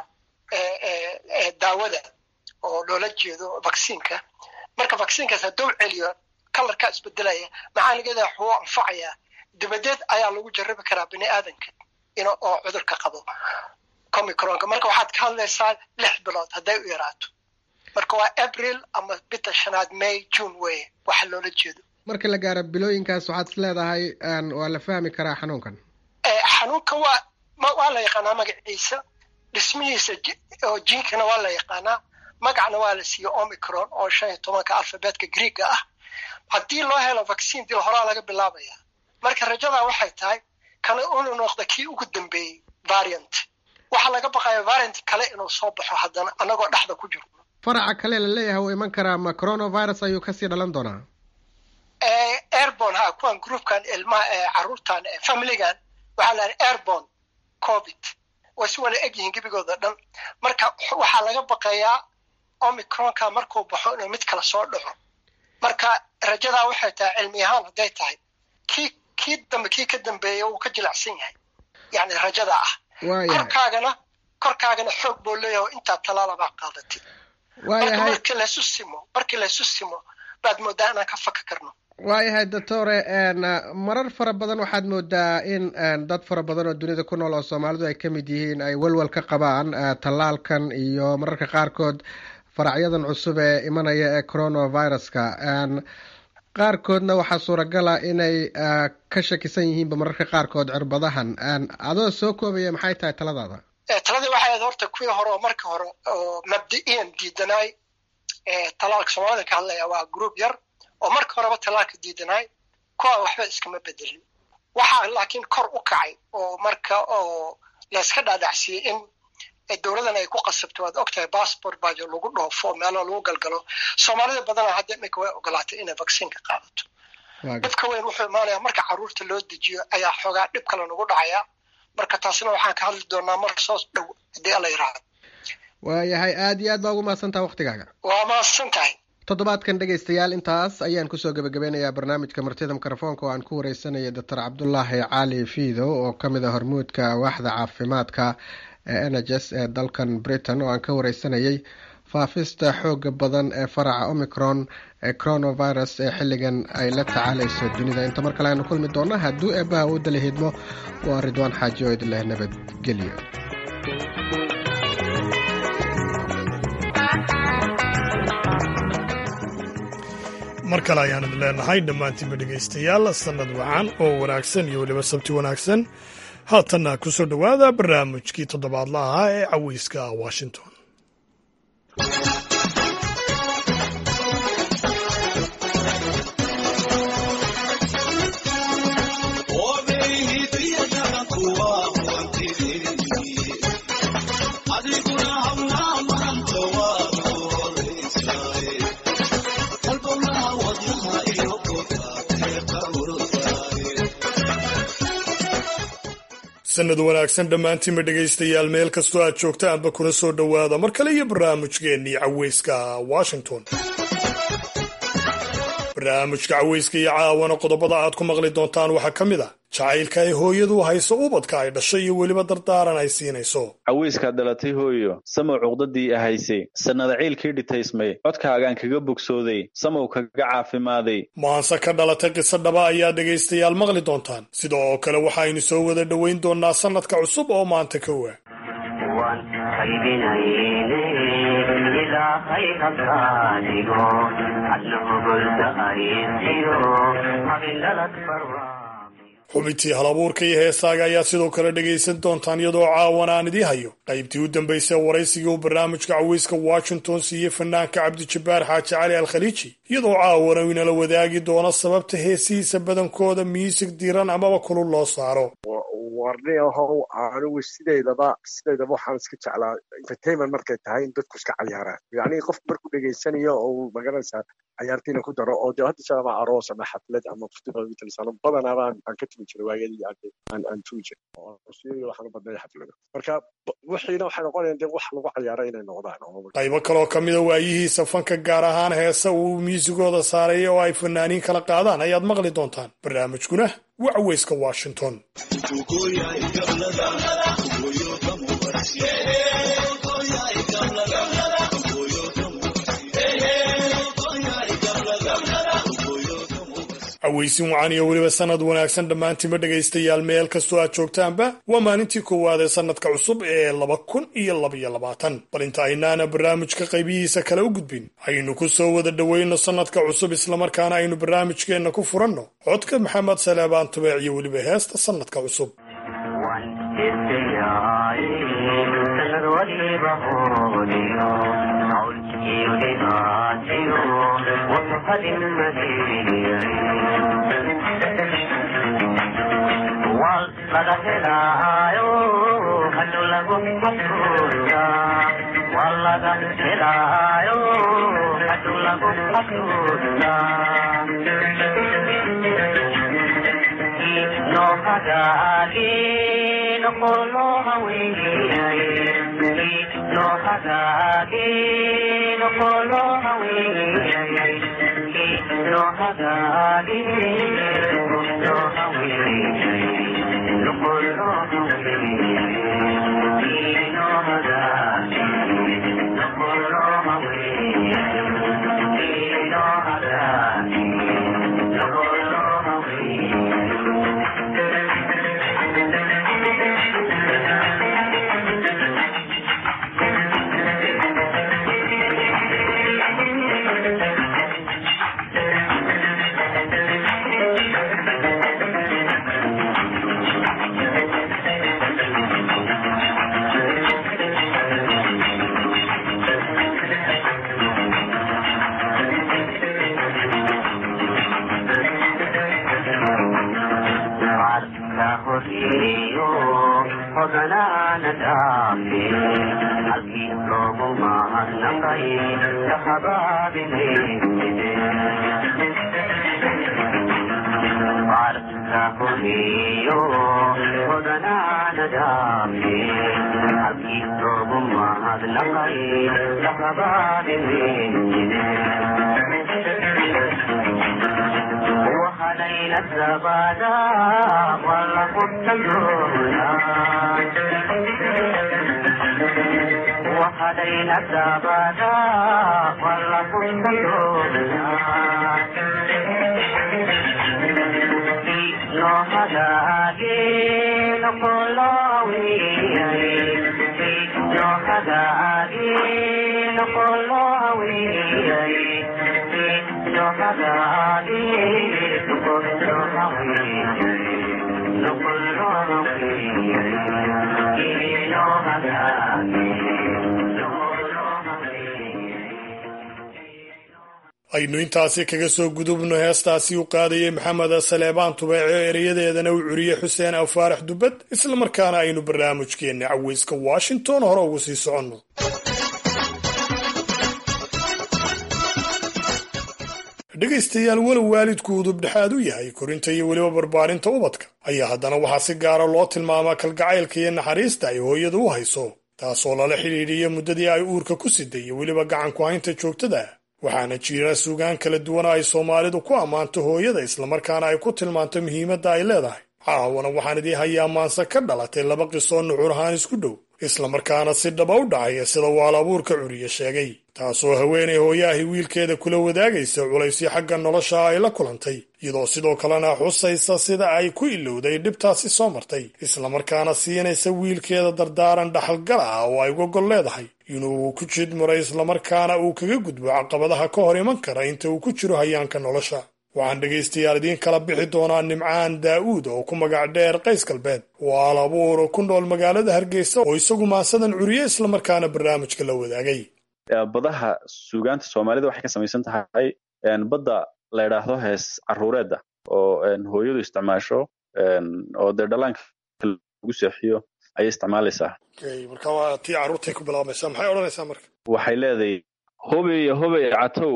daawada oo loola jeedo vaccineka marka vaccinekaas hadduu celiyo kalarkaa isbedelaya macaanigeeda waxuu anfacayaa dibadeed ayaa lagu jarabi karaa bini aadanka in oo cudurka qabo comicronka marka waxaad ka hadlaysaa lix bilood hadday u yaraato marka waa april ama bita shanaad may june weye waxa loola jeedo marka la gaaro bilooyinkaas waxaad is leedahay waa la fahmi karaa xanuunkan xanuunka waa waa la yaqaanaa magaciisa dhismihiisa oo jinkana waa la yaqaanaa magacna waa la siiye omicron oo shan iyo tobanka alfabeetka greega ah haddii loo helo vaccine dil horaa laga bilaabaya marka rajadaa waxay tahay kana unu noqda kii ugu dambeeyey variant waxaa laga baqaya variant kale inuu soo baxo haddana annagoo dhexda ku jiro faraca kale la leeyahay wuu iman karaa ma coronavirus ayuu kasii dhalan doonaa airborn ha kuwan groupkan ilmaha caruurtan familigan waxaa la airborn covid way si wala egyihiin gebigooda dhan marka waxaa laga baqayaa omicronka markuu baxo inuu mid kale soo dhaco marka rajadaa waxay tahay cilmi ahaan hadday tahay kii kii dambe kii ka dambeeya wuu ka jilacsan yahay yani rajada ah korkaagana korkaagana xoog buu leeyahay oo intaa talaalabaa qaadatay marka markii laysu simo markii laysu simo baad moodaa inaan ka faka karno waayahay doctore marar fara badan waxaad moodaa in dad fara badan oo dunida ku nool oo soomaalidu ay ka mid yihiin ay welwel ka qabaan tallaalkan iyo mararka qaarkood faracyadan cusub ee imanaya ee coronaviruska qaarkoodna waxaa suuragala inay ka shakisan yihiinba mararka qaarkood cirbadahan adoo soo koobaya maxay tahay taladaada taladii waxay ahayd horta kuwii hore oo marka hore oo mabdi'iyan diidanaay talaalka soomaalida ka hadlaya waa group yar oo marka horeba talaalka diidanaay kuwa waxba iskama bedelin waxaa laakiin kor u kacay oo marka oo layska dhaadhacsiyey in dowladan ay ku qasabto waad ogtahay passport baajo lagu dhoofo meelo lagu galgalo soomaalida badana hadda iminka way ogolaatay inay vaccineka qaadato dhibka weyn wuxuu imaanaya marka caruurta loo dejiyo ayaa xoogaa dhib kale nagu dhacaya marka taasina waxaan ka hadli doonaa mar soo dhow haddii alla yiraahdo waayahay aada iyo aad baa ugu mahadsantaha waktigaaga waa mahadsan tahay toddobaadkan dhegaystayaal intaas ayaan kusoo gebagabeynayaa barnaamijka martida mikrofoonka oo aan ku wareysanaya doctor cabdulaahi cali fiidow oo ka mid a hormuudka waaxda caafimaadka ee n h s ee dalkan britain oo aan ka wareysanayay faafista xooga badan ee faraca omicron ee coronavirus ee xilligan ay la tacaalayso dunida inta mar kale aynu kulmi doona hadduu eebbaha uu dala hidmo waa ridwaan xaaji oo idin leh nabadgelyo mar kale ayaan idin leenahay dhammaantiinba dhegaystayaal sannad wacan oo wanaagsan iyo weliba sabti wanaagsan haatanna ku soo dhowaada barnaamijkii toddobaadla ahaa ee caweyska washington sanad wanaagsan dhammaantiinba dhegaystayaal meel kastoo aad joogta anba kuna soo dhowaada mar kale iyo barnaamijkeennii caweyska washington barnaamijka caweyska iyo caawana qodobada aad ku maqli doontaan waxaa ka mid a jacaylka ay hooyadu hayso ubadka ay dhashay iyo weliba dardaaran ay siinayso caweyskaad dhalatay hooyo samow cuqdadii ahaysay sannada ciilkii dhitaysmay codkaagaan kaga bogsooday samow kaga caafimaaday maanse ka dhalatay qiso dhaba ayaa dhegaystayaal maqli doontaan sida oo kale waxaynu soo wada dhoweyn doonaa sannadka cusub oo maanta ka waa xubintii halabuurka iyo heesaaga ayaa sidoo kale dhegaysan doontaan iyadoo caawan aan idii hayo qaybtii u dambaysay waraysigii uu barnaamijka caweyska washington siiyey fanaanka cabdijabbaar xaaji cali al khaliiji iyadoo caawana uu inala wadaagi doono sababta heesihiisa badankooda miisig diiran amaba kulul loo saaro warni ahow anigu sideydaba sideydaba waxaan iska jeclaa entertainment markay tahay in dadku iska cayaaraan yacni qof markuu dhegaysanayo oo magaranaysaa cayaartiina ku daro oo dee hadda sha ama aroos ama xaflad ama festivalsano badanaaba aan ka tumi jiray waayadii aan aan tugi jiray waxaan u badnay xaflado marka wixiina waxay noqonayaan dee wax lagu cayaara inay noqdaan qaybo kaloo ka mida waayihiisa fanka gaar ahaan heesa uu miisigooda saaray oo ay fanaaniin kala qaadaan ayaad maqli doontaan barnaamijkuna waa caweyska washington caweysin wacan iyo weliba sanad wanaagsan dhammaantiinba dhegaystayaal meel kastoo aad joogtaanba waa maalintii koowaad ee sannadka cusub ee laba kun iyo labaiyo labaatan bal inta aynaana barnaamijka qaybihiisa kale u gudbin aynu ku soo wada dhoweyno sannadka cusub islamarkaana aynu barnaamijkeenna ku furanno codka maxamed saleebaan tubeec iyo weliba heesta sannadka cusub aynu intaasi kaga soo gudubno heestaasi u qaadayay maxamed saleebaan tubeece ereyadeedana u curiyey xuseen afaarax dubbad islamarkaana aynu barnaamijkeenna caweyska washington hore ugu sii soconno dhegaystayaal walow waalidku udub dhexaad u yahay korinta iyo weliba barbaarinta ubadka ayaa haddana waxaa si gaara loo tilmaamaa kalgacaylka iyo naxariista ay hooyadu u hayso taasoo lala xidhiidhiya muddadii ay uurka ku siday iyo weliba gacanku haynta joogtada waxaana jira suugaan kala duwana ay soomaalidu ku ammaanto hooyada islamarkaana ay ku tilmaanto muhiimadda ay leedahay caawana waxaan idii hayaa maanse ka dhalatay laba qisoo nuxur ahaan isku dhow islamarkaana si dhaba u dhacaya sida waal abuurka curiye sheegay taasoo haweenay hooyahii wiilkeeda kula wadaagaysa culaysyo xagga nolosha ay la kulantay iyadoo sidoo kalena xusaysa sida ay ku ilowday dhibtaasi soo martay islamarkaana siinaysa wiilkeeda dardaaran dhaxalgal ah oo ay uga gol leedahay inuu ku jidmuray islamarkaana uu kaga gudbo caqabadaha ka hor iman kara inta uu ku jiro hayaanka nolosha waxaan dhegaystayaal idiin kala bixi doonaa nimcaan daa'uud oo ku magac dheer qays galbeed oo al abuur ku nool magaalada hargeysa oo isagu maasadan curiye islamarkaana barnaamijka la wadaagay badaha suugaanta soomaalida waxay ka samaysan tahay badda la ydhaahdo hees caruureedda oo hooyadu isticmaasho oo dee dhalaanka lagu seexiyo ayay isticmaalaysaa marka waa tii carruurtay ku bilaabmaysaa maxay odhanaysaa marka waxay leedahay hobeye hobey catow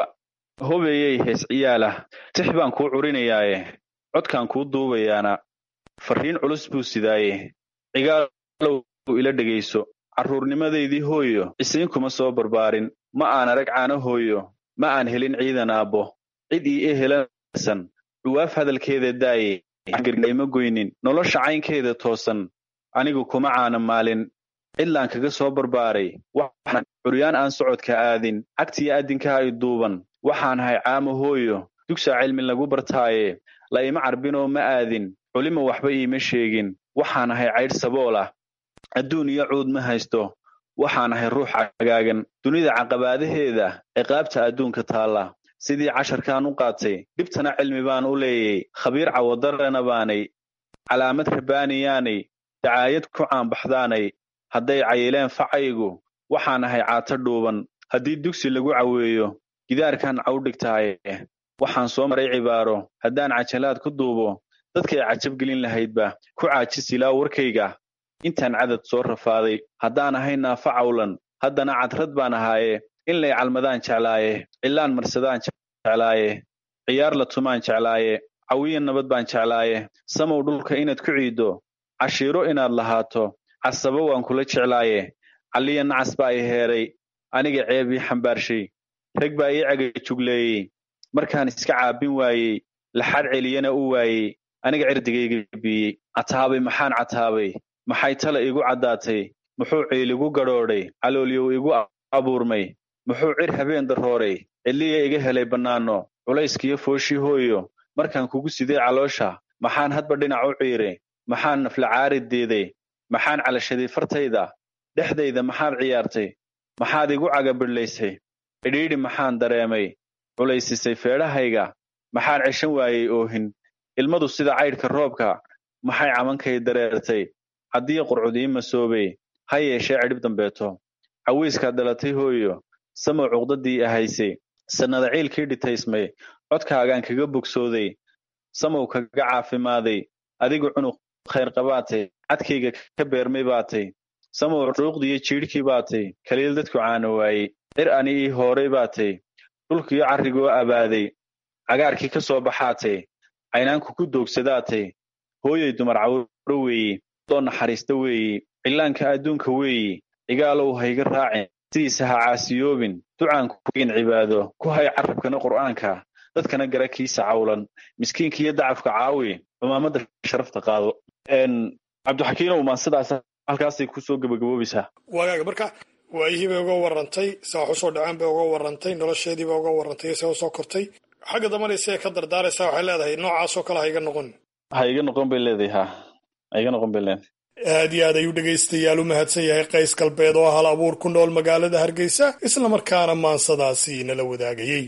hobeeyey hees ciyaalah tix baan kuu curinayaaye codkaan kuu duubayaana farriin culus buu sidaaye cigaalow ila dhegayso carruurnimadaydii hooyo cisiin kuma soo barbaarin ma aan arag caano hooyo ma aan helin ciidan aabbo cid ii e helansan dhuwaaf hadalkeeda daaye gargayma goynin nolosha caynkeeda toosan anigu kuma caana maalin cidlaan kaga soo barbaaray waxaan curyaan aan socodka aadin cagtiyo addinkaa i duuban waxaan ahay caamo hooyo dugsaa cilmi lagu bartaaye la ima carbinoo ma aadin culima waxba iima sheegin waxaan ahay caydh sabool ah adduun iyo cuud ma haysto waxaan ahay ruux cagaagan dunida caqabaadaheeda ciqaabta adduunka taalla sidii casharkaan u qaatay dhibtana cilmi baan u leeyay khabiir cawadarana baanay calaamad rabaaniyaanay dacaayad ku caanbaxdaanay hadday cayileen facaygu waxaan ahay caato dhuuban haddii dugsi lagu caweeyo gidaarkan cawdhigtaaye waxaan soo maray cibaaro haddaan cajalaad ku duubo dadkay cajabgelin lahaydba ku caajisilaa warkayga intaan cadad soo rafaaday haddaan ahay naafa cawlan haddana cadrad baan ahaaye in lay calmadaan jeclaaye cilaan marsadaan jeclaaye ciyaar la tumaan jeclaaye cawiya nabad baan jeclaaye samow dhulka inaad ku ciiddo cashiiro inaad lahaato casabo waan kula jeclaaye calliya nacas baa i heeray aniga ceeb ii xambaarshay rag baa ii caga jugleeyey markaan iska caabin waayey laxadh celiyana u waayey aniga cirdigayga biiyey cataabay maxaan cataabay maxay tala igu caddaatay muxuu ciiligu gadhoodhay caloolyow igu abuurmay muxuu cir habeen darooray cidliya iga helay bannaano culayskiyo fooshii hooyo markaan kugu sidee caloosha maxaan hadba dhinac u ciiray maxaan naflacaari diiday maxaan calashaday fartayda dhexdayda maxaad ciyaartay maxaad igu cagabidhlaysay cidhiidhi maxaan dareemay culaysisay feedhahayga maxaan ceshan waayey oohin ilmadu sida caydhka roobka maxay camankay dareertay haddii qurcud ii masoobay ha yeeshee cidhib dambeeto cawiiskaad dhalatay hooyo samow cuqdadii ahaysay sannada ciilkii dhitaysmay codkaagaan kaga bogsooday samow kaga caafimaaday adigu cunuq khayr qabaatay cadkayga ka beermay baatay samow dhuuqdiyo jiidhkii baatay kaliil dadku caana waayey cir ani ii hooray baatay dhulkiyo carrigoo abaaday cagaarkii ka soo baxaatay caynaanku ku doogsadaatay hooyay dumar cawro weeyi doo naxariista weeyi cillaanka adduunka weeyi cigaalow hayga raacin sidiisa ha caasiyoobin ducaanku kugin cibaado ku hay carrabkana qur'aanka dadkana gara kiisa cawlan miskiinka iyo dacafka caawi cumaamadda sharafta qaado cabdixakiinow maan sidaas halkaasay kusoo gabagaboobaysaa waagaaga marka waayihii bay uga warantay saa wax usoo dhaceen bay uga warantay nolosheediiba uga warantay se usoo kortay xagga dambana isee ka dardaaraysaa waxay leedahay noocaasoo kale ha iga noqon ha iga noqon bay leedahay ha ha iga noqon bay leedahay aad iyo aad ayuu dhegaystayaal u mahadsan yahay qays galbeed oo hal abuur ku nool magaalada hargeysa islamarkaana maansadaasi nala wadaagayey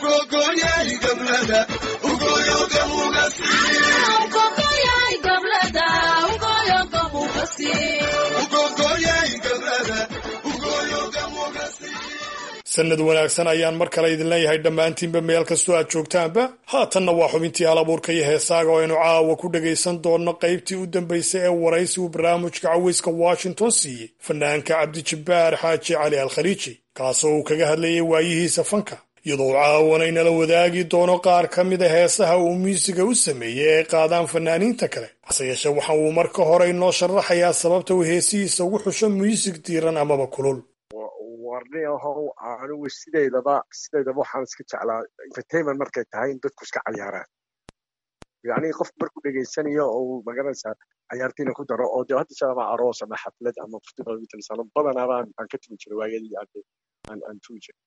sanad wanaagsan ayaan mar kale idin leeyahay dhammaantiinba meel kastoo aad joogtaanba haatanna waa xubintii hal abuurka iyo heesaaga oo aynu caawa ku dhagaysan doonno qaybtii u dambaysay ee waraysi uu barnaamijka caweyska washington siiyey fanaanka cabdijabbaar xaaji cali al khaliiji kaasoo uu kaga hadlayay waayihiisa fanka iyadoo caawana inala wadaagi doono qaar ka mida heesaha uu miusiga u sameeyey ee qaadaan fanaaniinta kale hase yeeshee waxa uu marka hore inoo sharaxayaa sababta uu heesihiisa ugu xusho muusig diiran amaba kulul warni ahow anigu sideydaba sideydaba waxaan iska jeclaa entertainment markay tahay in dadku iska cayaaraan yacni qof markuu dhegaysanayo oo magaranaysaa cayaartiina ku daro oo dee hadda shaaba aroos ama xaflad ama festival mitalisano badanaaba aan ka tumi jiray waayadii aan aan tumi jiray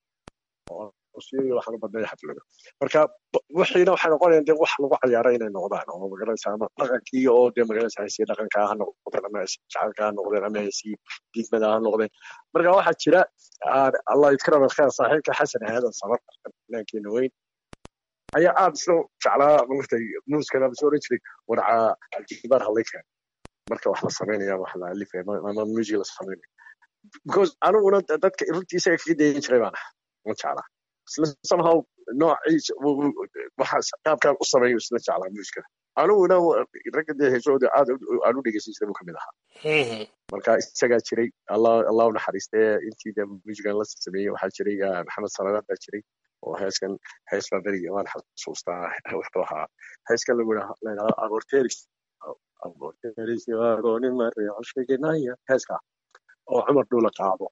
oo waxaan u badnay xaflado marka wixiina waxay noqonayaan dee wax lagu cayaara inay noqdaan oo magaranaysaa ama dhaqankii oo dee magaranaysaa heesii dhaqanka ha noqdeen ama heesii jacaylka ha noqdeen ama heesii diidmada ha noqdeen marka waxaa jira allah yadkirama kheer saaxiibka xasan aadan samar fanaankeena weyn ayaa aad isla jeclaa martay muuskana soo oran jiray warca aljibaar hallaykan marka wax la samaynaya wax la alifaya ama music la samaynaya because aniguna dadka runtii isaga kaga dayan jiray baan ahaa ma jeclaa isla somehow noociisa waxa qaabkaan u sameeyo isla jeclaa muusikada aniguna ragga dee heesooda aad aan u dhegeysan jiray buu kamid ahaa marka isagaa jiray allah allah u naxariistee intii de muusigan la sameeyey waxaa jiray maxamed salaadaan baa jiray oo heeskan hees baa berigi waan xasuustaa wuxuu ahaa heeskan lagu leedaha aborteris aborteris agoonin mareexoshegenaya heeska oo cumar dhuula qaado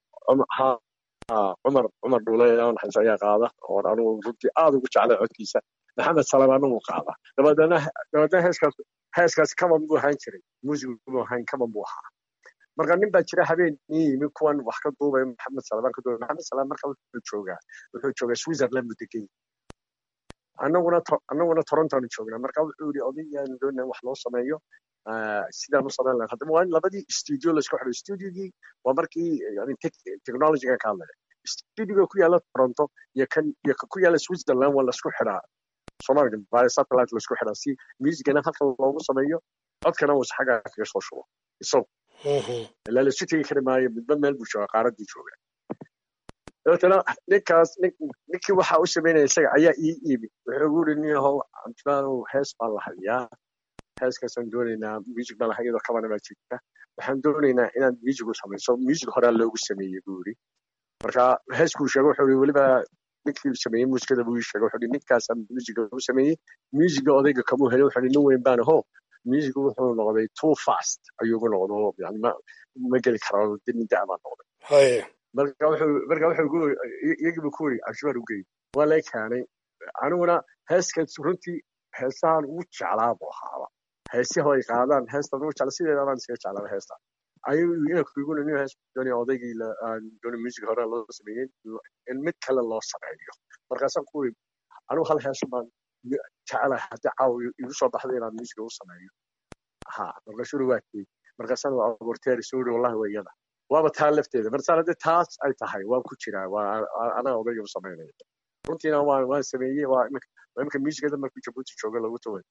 cumar cumar dhuule naxariis ayaa qaada oo anigu runtii aad ugu jeclay codkiisa maxamed salamaana wuu qaada dabadeedna dabadeedna heeskaas heeskaas kaban buu ahaan jiray muusigu buu ahaan kaban buu ahaa marka nin baa jira habeen nin yimi kuwan wax ka duubay maxamed salamaan ka duubay maxamed salaam marka wuxuu joogaa wuxuu joogaa switzerland buu degan annaguna annaguna torontoanu joognaa marka wuxuu yidhi odaygaanu doonaa wax loo sameeyo sidaan u samayn lahayn haddaba waa in labadii studio laisku xidho studiogii waa markii yani technologyga ka hadlaya studioga ku yaala toronto iyo kan iyo ka ku yaala switzerland waa laisku xidhaa soomaaliga via satellite laisku xidhaa si musicana halka loogu sameeyo codkana uu xagga kaga soo shubo isagu ilaa laisu tegi kari maayo midba meel buu joogaa qaaraddii jooga dabeetana ninkaas ninkii waxaa u sameynaya isaga ayaa ii iimi wuxuu ugu yidhi nin yahow cabdimaanow hees baan la hayaa heeskaasaan doonaynaa music baan lahay iyadoo kabana baa jirta waxaan doonaynaa inaad music u samayso music horaa loogu sameeyey buu yidhi marka heeskuu sheego wuxuu yidhi weliba ninkii sameeyey muusikada buu ii sheegay wuxuu yidhi ninkaasaa musica u sameeyey musica odayga kamuu helay wuxuu yidhi nin weyn baan aho musicu wuxuu noqday too fast ayuu ugu noqdo yani ma ma geli karo nin da' baa noqday marka wuxuu marka wuxuu iyagiibu ku yidhi cabshibaar u geey waa lay keenay aniguna heeskaas runtii heesahan ugu jeclaa buu ahaaba heesiha ay qaadaan heestan ugu jecla sideeda baan iskaga jeclaaba heesta ayuu inakuguna nin hees doonay odaygii doonay music hore loo sameeyey in mid kale loo sameeyo markaasaan ku yidhi anigu hal heeso baan jecelahay haddii caawa igu soo baxday inaan music u sameeyo ha markaasuu waa kii markaasaan waa aborteeri suu yidhi wallahi waa iyada waaba taa lafteeda markaan haddii taas ay tahay waan ku jiraa waa anaa odayga u samaynaya runtiina waan waan sameeyey waa imika imika muusikada markuu jabuuti jooga lagu taway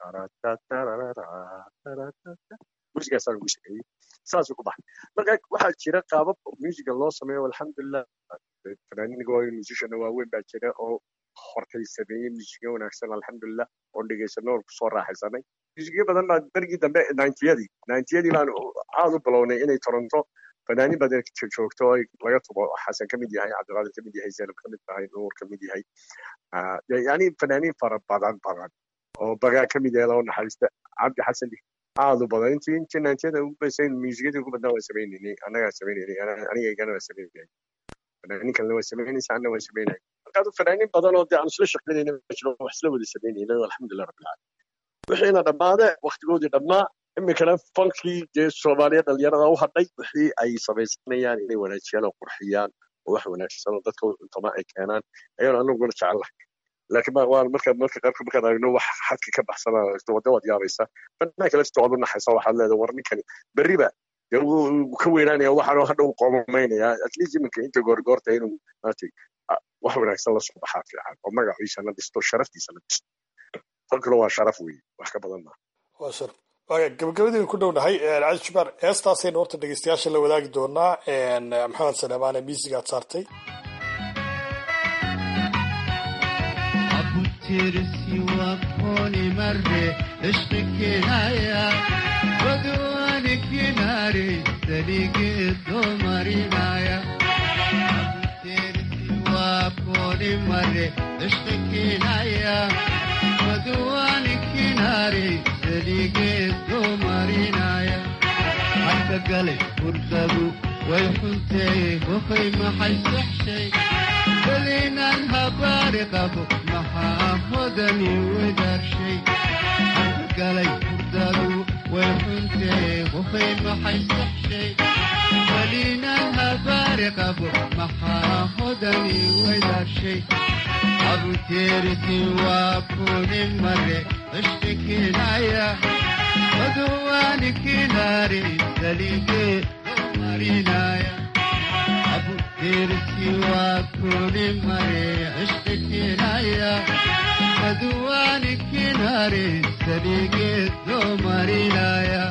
muusigaasaan ugu sameeyey saasuu ku baxay marka waxaa jira qaabab muusiga loo sameeyo alxamdulilah fanaaniinka waaweyn musicianna waaweyn baa jira oo hortay sameeyey muusiga wanaagsan alxamdulilah oo dhegaysano oo kusoo raaxaysanay muusikyo badan baa berigii dambe ninetiyadii ninetiyadii baan aad u bilownay inay toronto fanaaniin badan joogto oo laga tubo xasan ka mid yahay cabdiqaadir ka mid yahay zaynab ka mid tahay nuur ka mid yahay yani fanaaniin fara badan badan oo bagaa ka mid yahay loo naxariista cabdi xasan aad u badan intii intii naantiyada ugu baysay muusikadii ugu badnaa waan sameynaynay annagaa sameynaynay aniga igana waa sameynay fanaaniin kalena waa samaynaysa anna waa samaynay marka fanaaniin badan oo dee aan isla shaqaynayna jiro wax isla wada samaynayna alxamdulilah rabbil caalamiin wixiina dhammaade waktigoodii dhammaa iminkana fankii dee soomaaliya dhalinyarada u hadhay wixii ay samaysanayaan inay wanaajiyaan oo qurxiyaan oo wax wanaagsan oo dadka cuntama ay keenaan ayaan anaguna jecelahay laakiin waan marka marka qaarka markaan aragno wax xadka ka baxsana wada waad yaabaysa fanaanka laftiisa waad u naxaysa waxaad leedahay war ninkani berriba dee wuu ka weynaanaya waxaanoo hadha u qoomamaynaya at least iminka inta goorgoorta inuu maaragtay wax wanaagsan la soo baxaa fiican oo magaciisa la dhisto sharaftiisa la dhisto fankuna waa sharaf weeye wax ka badan maaha waa shar waaya gabagabadii ku dhownahay cali jubaar heestaasaynu horta dhegeystayaasha la wadaagi doonaa maxamed saleemaane miisigaad saartay ترسي وكوني مرة اشتك نايا ودوانك ناري سليق الدمري نايا ترسي وكوني مرة اشتك نايا ودوانك ناري سليق الدمري نايا حتى قلب ورقبو ويحنتي وخي ما حيصح شي خلينا الهبار قبو ما حافظني ودار شي قالي فردادو ويحنتي وخي ما حيصح شي خلينا الهبار قبو ما حافظني ودار شي أبو تيرتي وابوني مرة اشتكي نايا ودوانك ناري سليقي مرينايا أبو ترسي وكل مري عشتك نايا ودوانك ناري سليقي مرينايا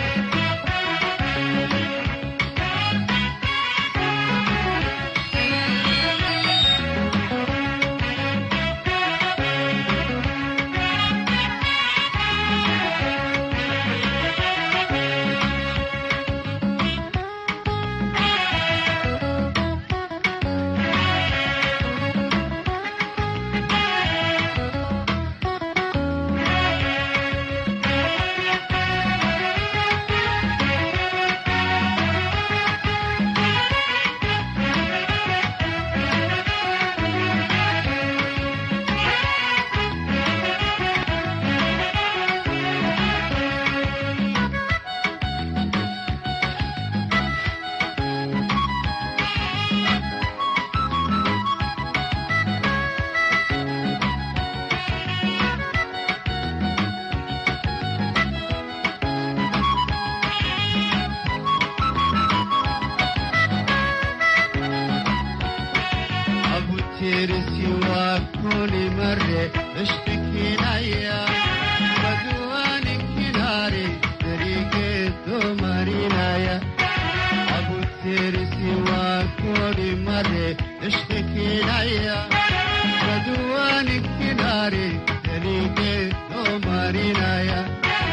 أبو ترسي وكل مرة اشتكي نايا ودوانك ناري طريق الدمري نايا أبو ترسي وكل مرة اشتكي نايا ودوانك ناري طريق الدمري نايا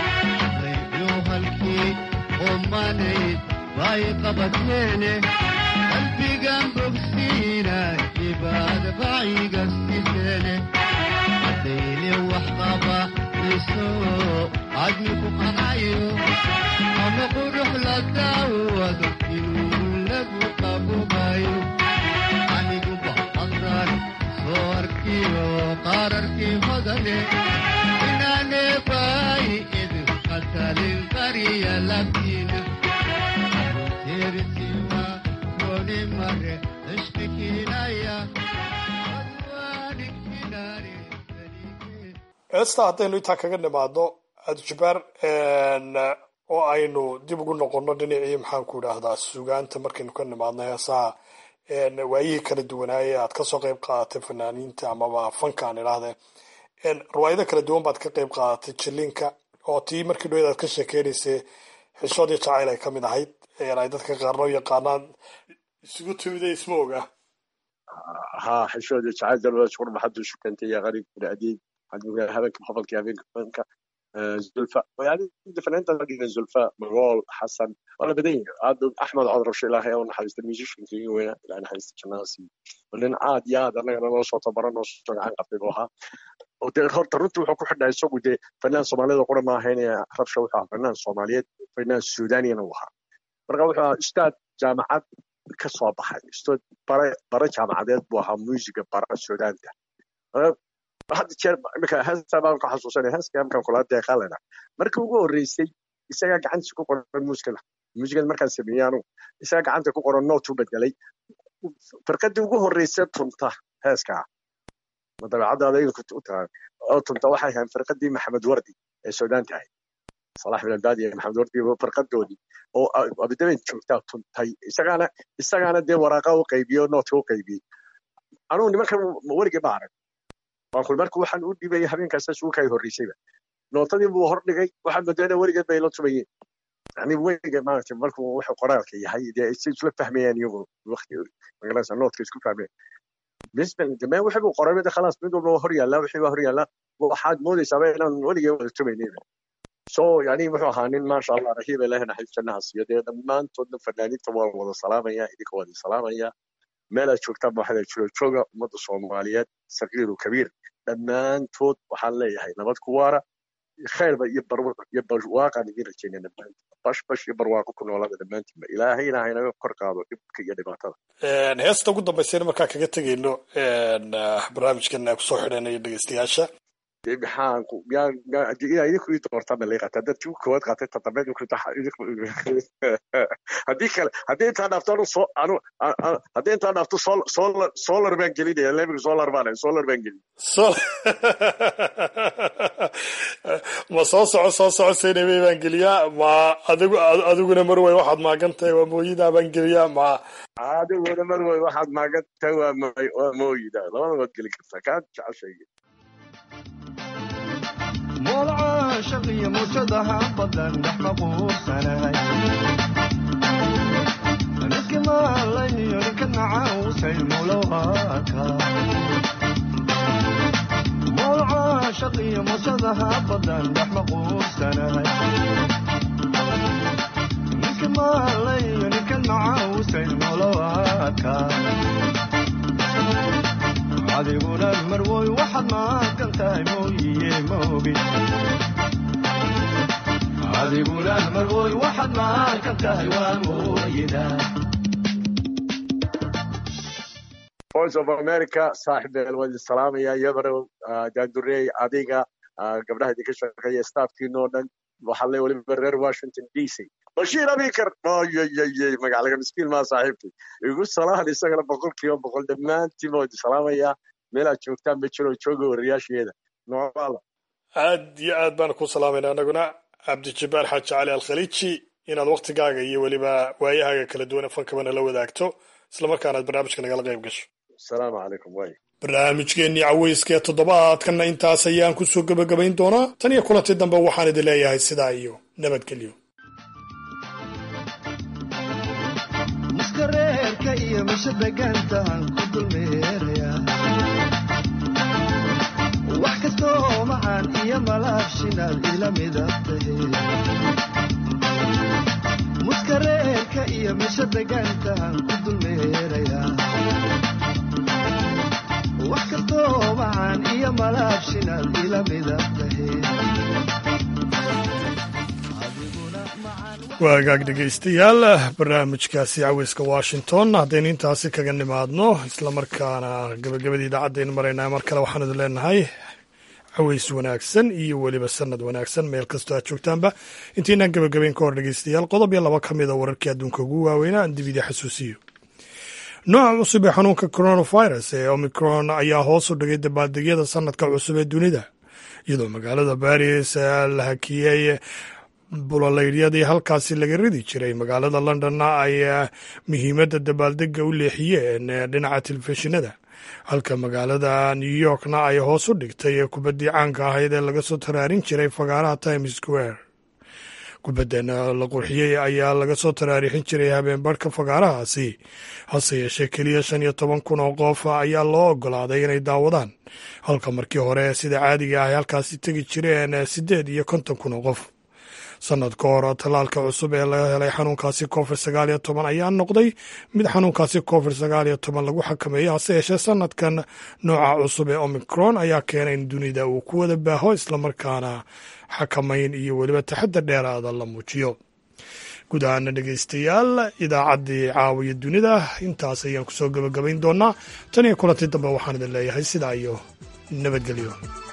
ضيقوا هالكي أماني ضايقة بطنيني قلبي جنبك سينا يبعد بعيد السنة عديلي وحطبة يسوق عدمك وقنعيو أنا بروح للدعوة يقول لك وقابو بايو عني قبا أنظر صوركي وقرركي هدني إنا نباي إذ قتل القرية لبتينا ترسي كوني مرة اشتكي نايا أدوانك ناري heesta haddaynu intaa kaga nimaadno adjubaar oo aynu dib ugu noqonno dhinacii maxaanku idhaahdaa sugaanta markaynu ka nimaadno heesaha waayihii kala duwanaaye aad kasoo qayb qaadatay fanaaniinta amaba fanka aan idhaahdee riwaayado kala duwan baad ka qayb qaadatay jilinka oo tii markii dhoweed aad ka sheekeynaysay xishood iyo jacayl ay ka mid ahayd ay dadka qaarno yaqaanaan isugu timida isma oga ها حشود سعاد دلوقتي شغل ما حدش كنت يا غريب في العديد حد هذاك بخبل كي هذاك فنك زلفاء يعني فنانت لقينا زلفاء مغول حسن ولا بدين عاد احمد عذر شي الله يوم حديث الميوزيشن في وين لان حديث الناس ولين عاد يا انا انا soo tabaran oo soo gacan qabtay buu ahaa oo dee horta runtii wuxuu ku xidhnaa isagu dee fanaan soomaalida qura ma ahayn rabsha wuxuu ahaa fanaan soomaaliyeed fanaan suudaaniyana uu ahaa marka wuxuu ahaa ustaad jaamacad ka soo baxay ustaad bare bare jaamacadeed buu ahaa muusiga bara suudaanta hadda jeer iminka heestaa baan ku xasuusanaya heeska markaan kula deeqaalena markii ugu horreysay isagaa gacantiisa ku qoran muusikada muusikada markaan sameeyey anugu isagaa gacanta ku qoran nootu bedelay firqadii ugu horreysa tunta heeskaa ma dabeecaddaada idinku u tahay oo tunta waxay ahayn firqadii maxamed wardi ee suudaanta ahayd salax bin albaadi iyo maxamed wardi firqadoodii oo abidaben joogtaa tuntay isagaana isagaana dee waraaqa u qaybiyey oo nootka u qaybiyey anugu nimankan weligii ma arag waan kul marka waxaan u dhibayay habeenkaasa suuka ay horreysayba nootadii buu hor dhigay waxaan moodayna weligeed bay la tumayeen yani weligeed maaragtay markuu wuxuu qoraalka yahay dee si isla fahmayaan iyagu waqti magaranaysa nootka isku fahmayaan بالنسبه للجماعه وحبوا قرابه ده خلاص بدهم هور يلا وحي هور يلا وحد مودي سابقنا ولي تمينين سو يعني wuxuu ahaa nin maasha allah rahiib ilaahay naxariistanaha siiyo dee dhammaantoodna fanaaniinta waa wada salaamaya idinka wada salaamaya meel aad joogtaan ba waxaa jiro jooga ummadda soomaaliyeed saqiiru kabiir dhammaantood waxaan leeyahay nabad ku waara khayrba iyo iyo barwaaqaan idin rajaynaya dhammaantood bash bash iyo barwaaqo ku noolaada dhammaantiinba ilaahayna haynaga kor qaado dhibka iyo dhibaatada heesta ugu dambaysayna markaa kaga tegayno barnaamijkan kusoo xidhanayo dhegeystayaasha maxaan ku yaa idinku ii doortaa ma lay qataa dadkii ugu koowaad qaatay toddobeed haddii kale haddii intaa dhaafto anu soo anu haddii intaa dhaafto solar solar baan gelinaya lebiga solar baan solar baan gelin ma soo soco soo soco saynabey baan geliyaa ma adigu adiguna marwey waxaad maagantahay waa mooyidaa baan geliyaa ma adiguna marwey waxaad maagantahay waa waa mooyida labada waad geli kartaa kaa jeceshayga moolca shaqiyo muujadaha badan dhex maquursanahay niski maalayniyo ninka nacausay mulowaka moolca shaqiyo muujadaha badan dhex maquursanahay niski maalayniyo ninka nacausay mulowaka adiguna marwoy waxaad maaqan tahay mooyiye moogi adiguna marwoy waxaad maaqan tahay waa mooyida voice of america saaxiibeel waa idin salaamaya yabarow daandurey adiga gabdhaha idinka shaqeeya staafkiinoo dhan waxaa le weliba reer washington d c bashiir abikar oyyyy magaclaga miskiin maa saaxiibkay igu salahan isagana boqol kiiba boqol dhammaantiin waa idin salaamaya meelaad joogtaan ma jiro jooga wariyaasheeda noocala aad iyo aad baan ku salaamayna anaguna cabdijabbaar xaaji cali alkhaliiji inaad waktigaaga iyo weliba waayahaaga kala duwan fankabana la wadaagto islamarkaana aad barnaamijka nagala qayb gasho asalaamu calaykum way barnaamijkeennii caweyska ee toddobaadkanna intaas ayaan kusoo gebagabayn doonaa tan iyo kulanti dambe waxaan idin leeyahay sidaa iyo nabadgelyo muskareerka iyo misha degaantaan ku dulmeeraya wax kastoo macaan iyo malaabshinaad ila midab tahe muskareerka iyo misha degaantaan ku dulmeeraya wax kastoo macaan iyo malaabshinaad ila midab tahe waagaag dhegaystayaal barnaamijkaasi caweyska washington haddaynu intaasi kaga nimaadno islamarkaana gabagabadii idaacaddayn maraynaa mar kale waxaan idin leenahay caweys wanaagsan iyo weliba sanad wanaagsan meel kastoo aad joogtaanba intaynaan gabagabayn ka hor dhegaystayaal qodob iyo laba ka mida wararkii adduunka ugu waaweynaa aan dibidii xasuusiyo nooca cusub ee xanuunka coronavirus ee omicron ayaa hoos u dhigay dabaaldegyada sanadka cusub ee dunida iyadoo magaalada baris la hakiyey bulolaydyadii halkaasi laga ridi jiray magaalada londonna ay muhiimadda dabaaldega u leexiyeen dhinaca telefishinada halka magaalada new yorkna ay hoos u dhigtay kubaddii caanka ahayd ee laga soo taraarin jiray fagaaraha times square kubaddan la qurxiyey ayaa laga soo taraarixin jiray habeenbarhka fagaarahaasi hase yeeshee keliya shan iyo toban kun oo qof ayaa loo ogolaaday inay daawadaan halka markii hore sida caadiga ah ay halkaasi tegi jireen siddeed iyo konton kun oo qof sanad ka hor tallaalka cusub ee laga helay xanuunkaasi covid sagaal iyo toban ayaa noqday mid xanuunkaasi covid sagaal iyo toban lagu xakameeyo hase yeeshee sanadkan nooca cusub ee omicron ayaa keenay in dunida uu ku wada baaho islamarkaana xakamayn iyo weliba taxadar dheeraada la muujiyo guud ahaana dhegaystayaal idaacaddii caawiya dunida intaas ayaan kusoo gebagabayn doonaa tan iyo kulantii dambe waxaan idin leeyahay sidaa iyo nabadgelyo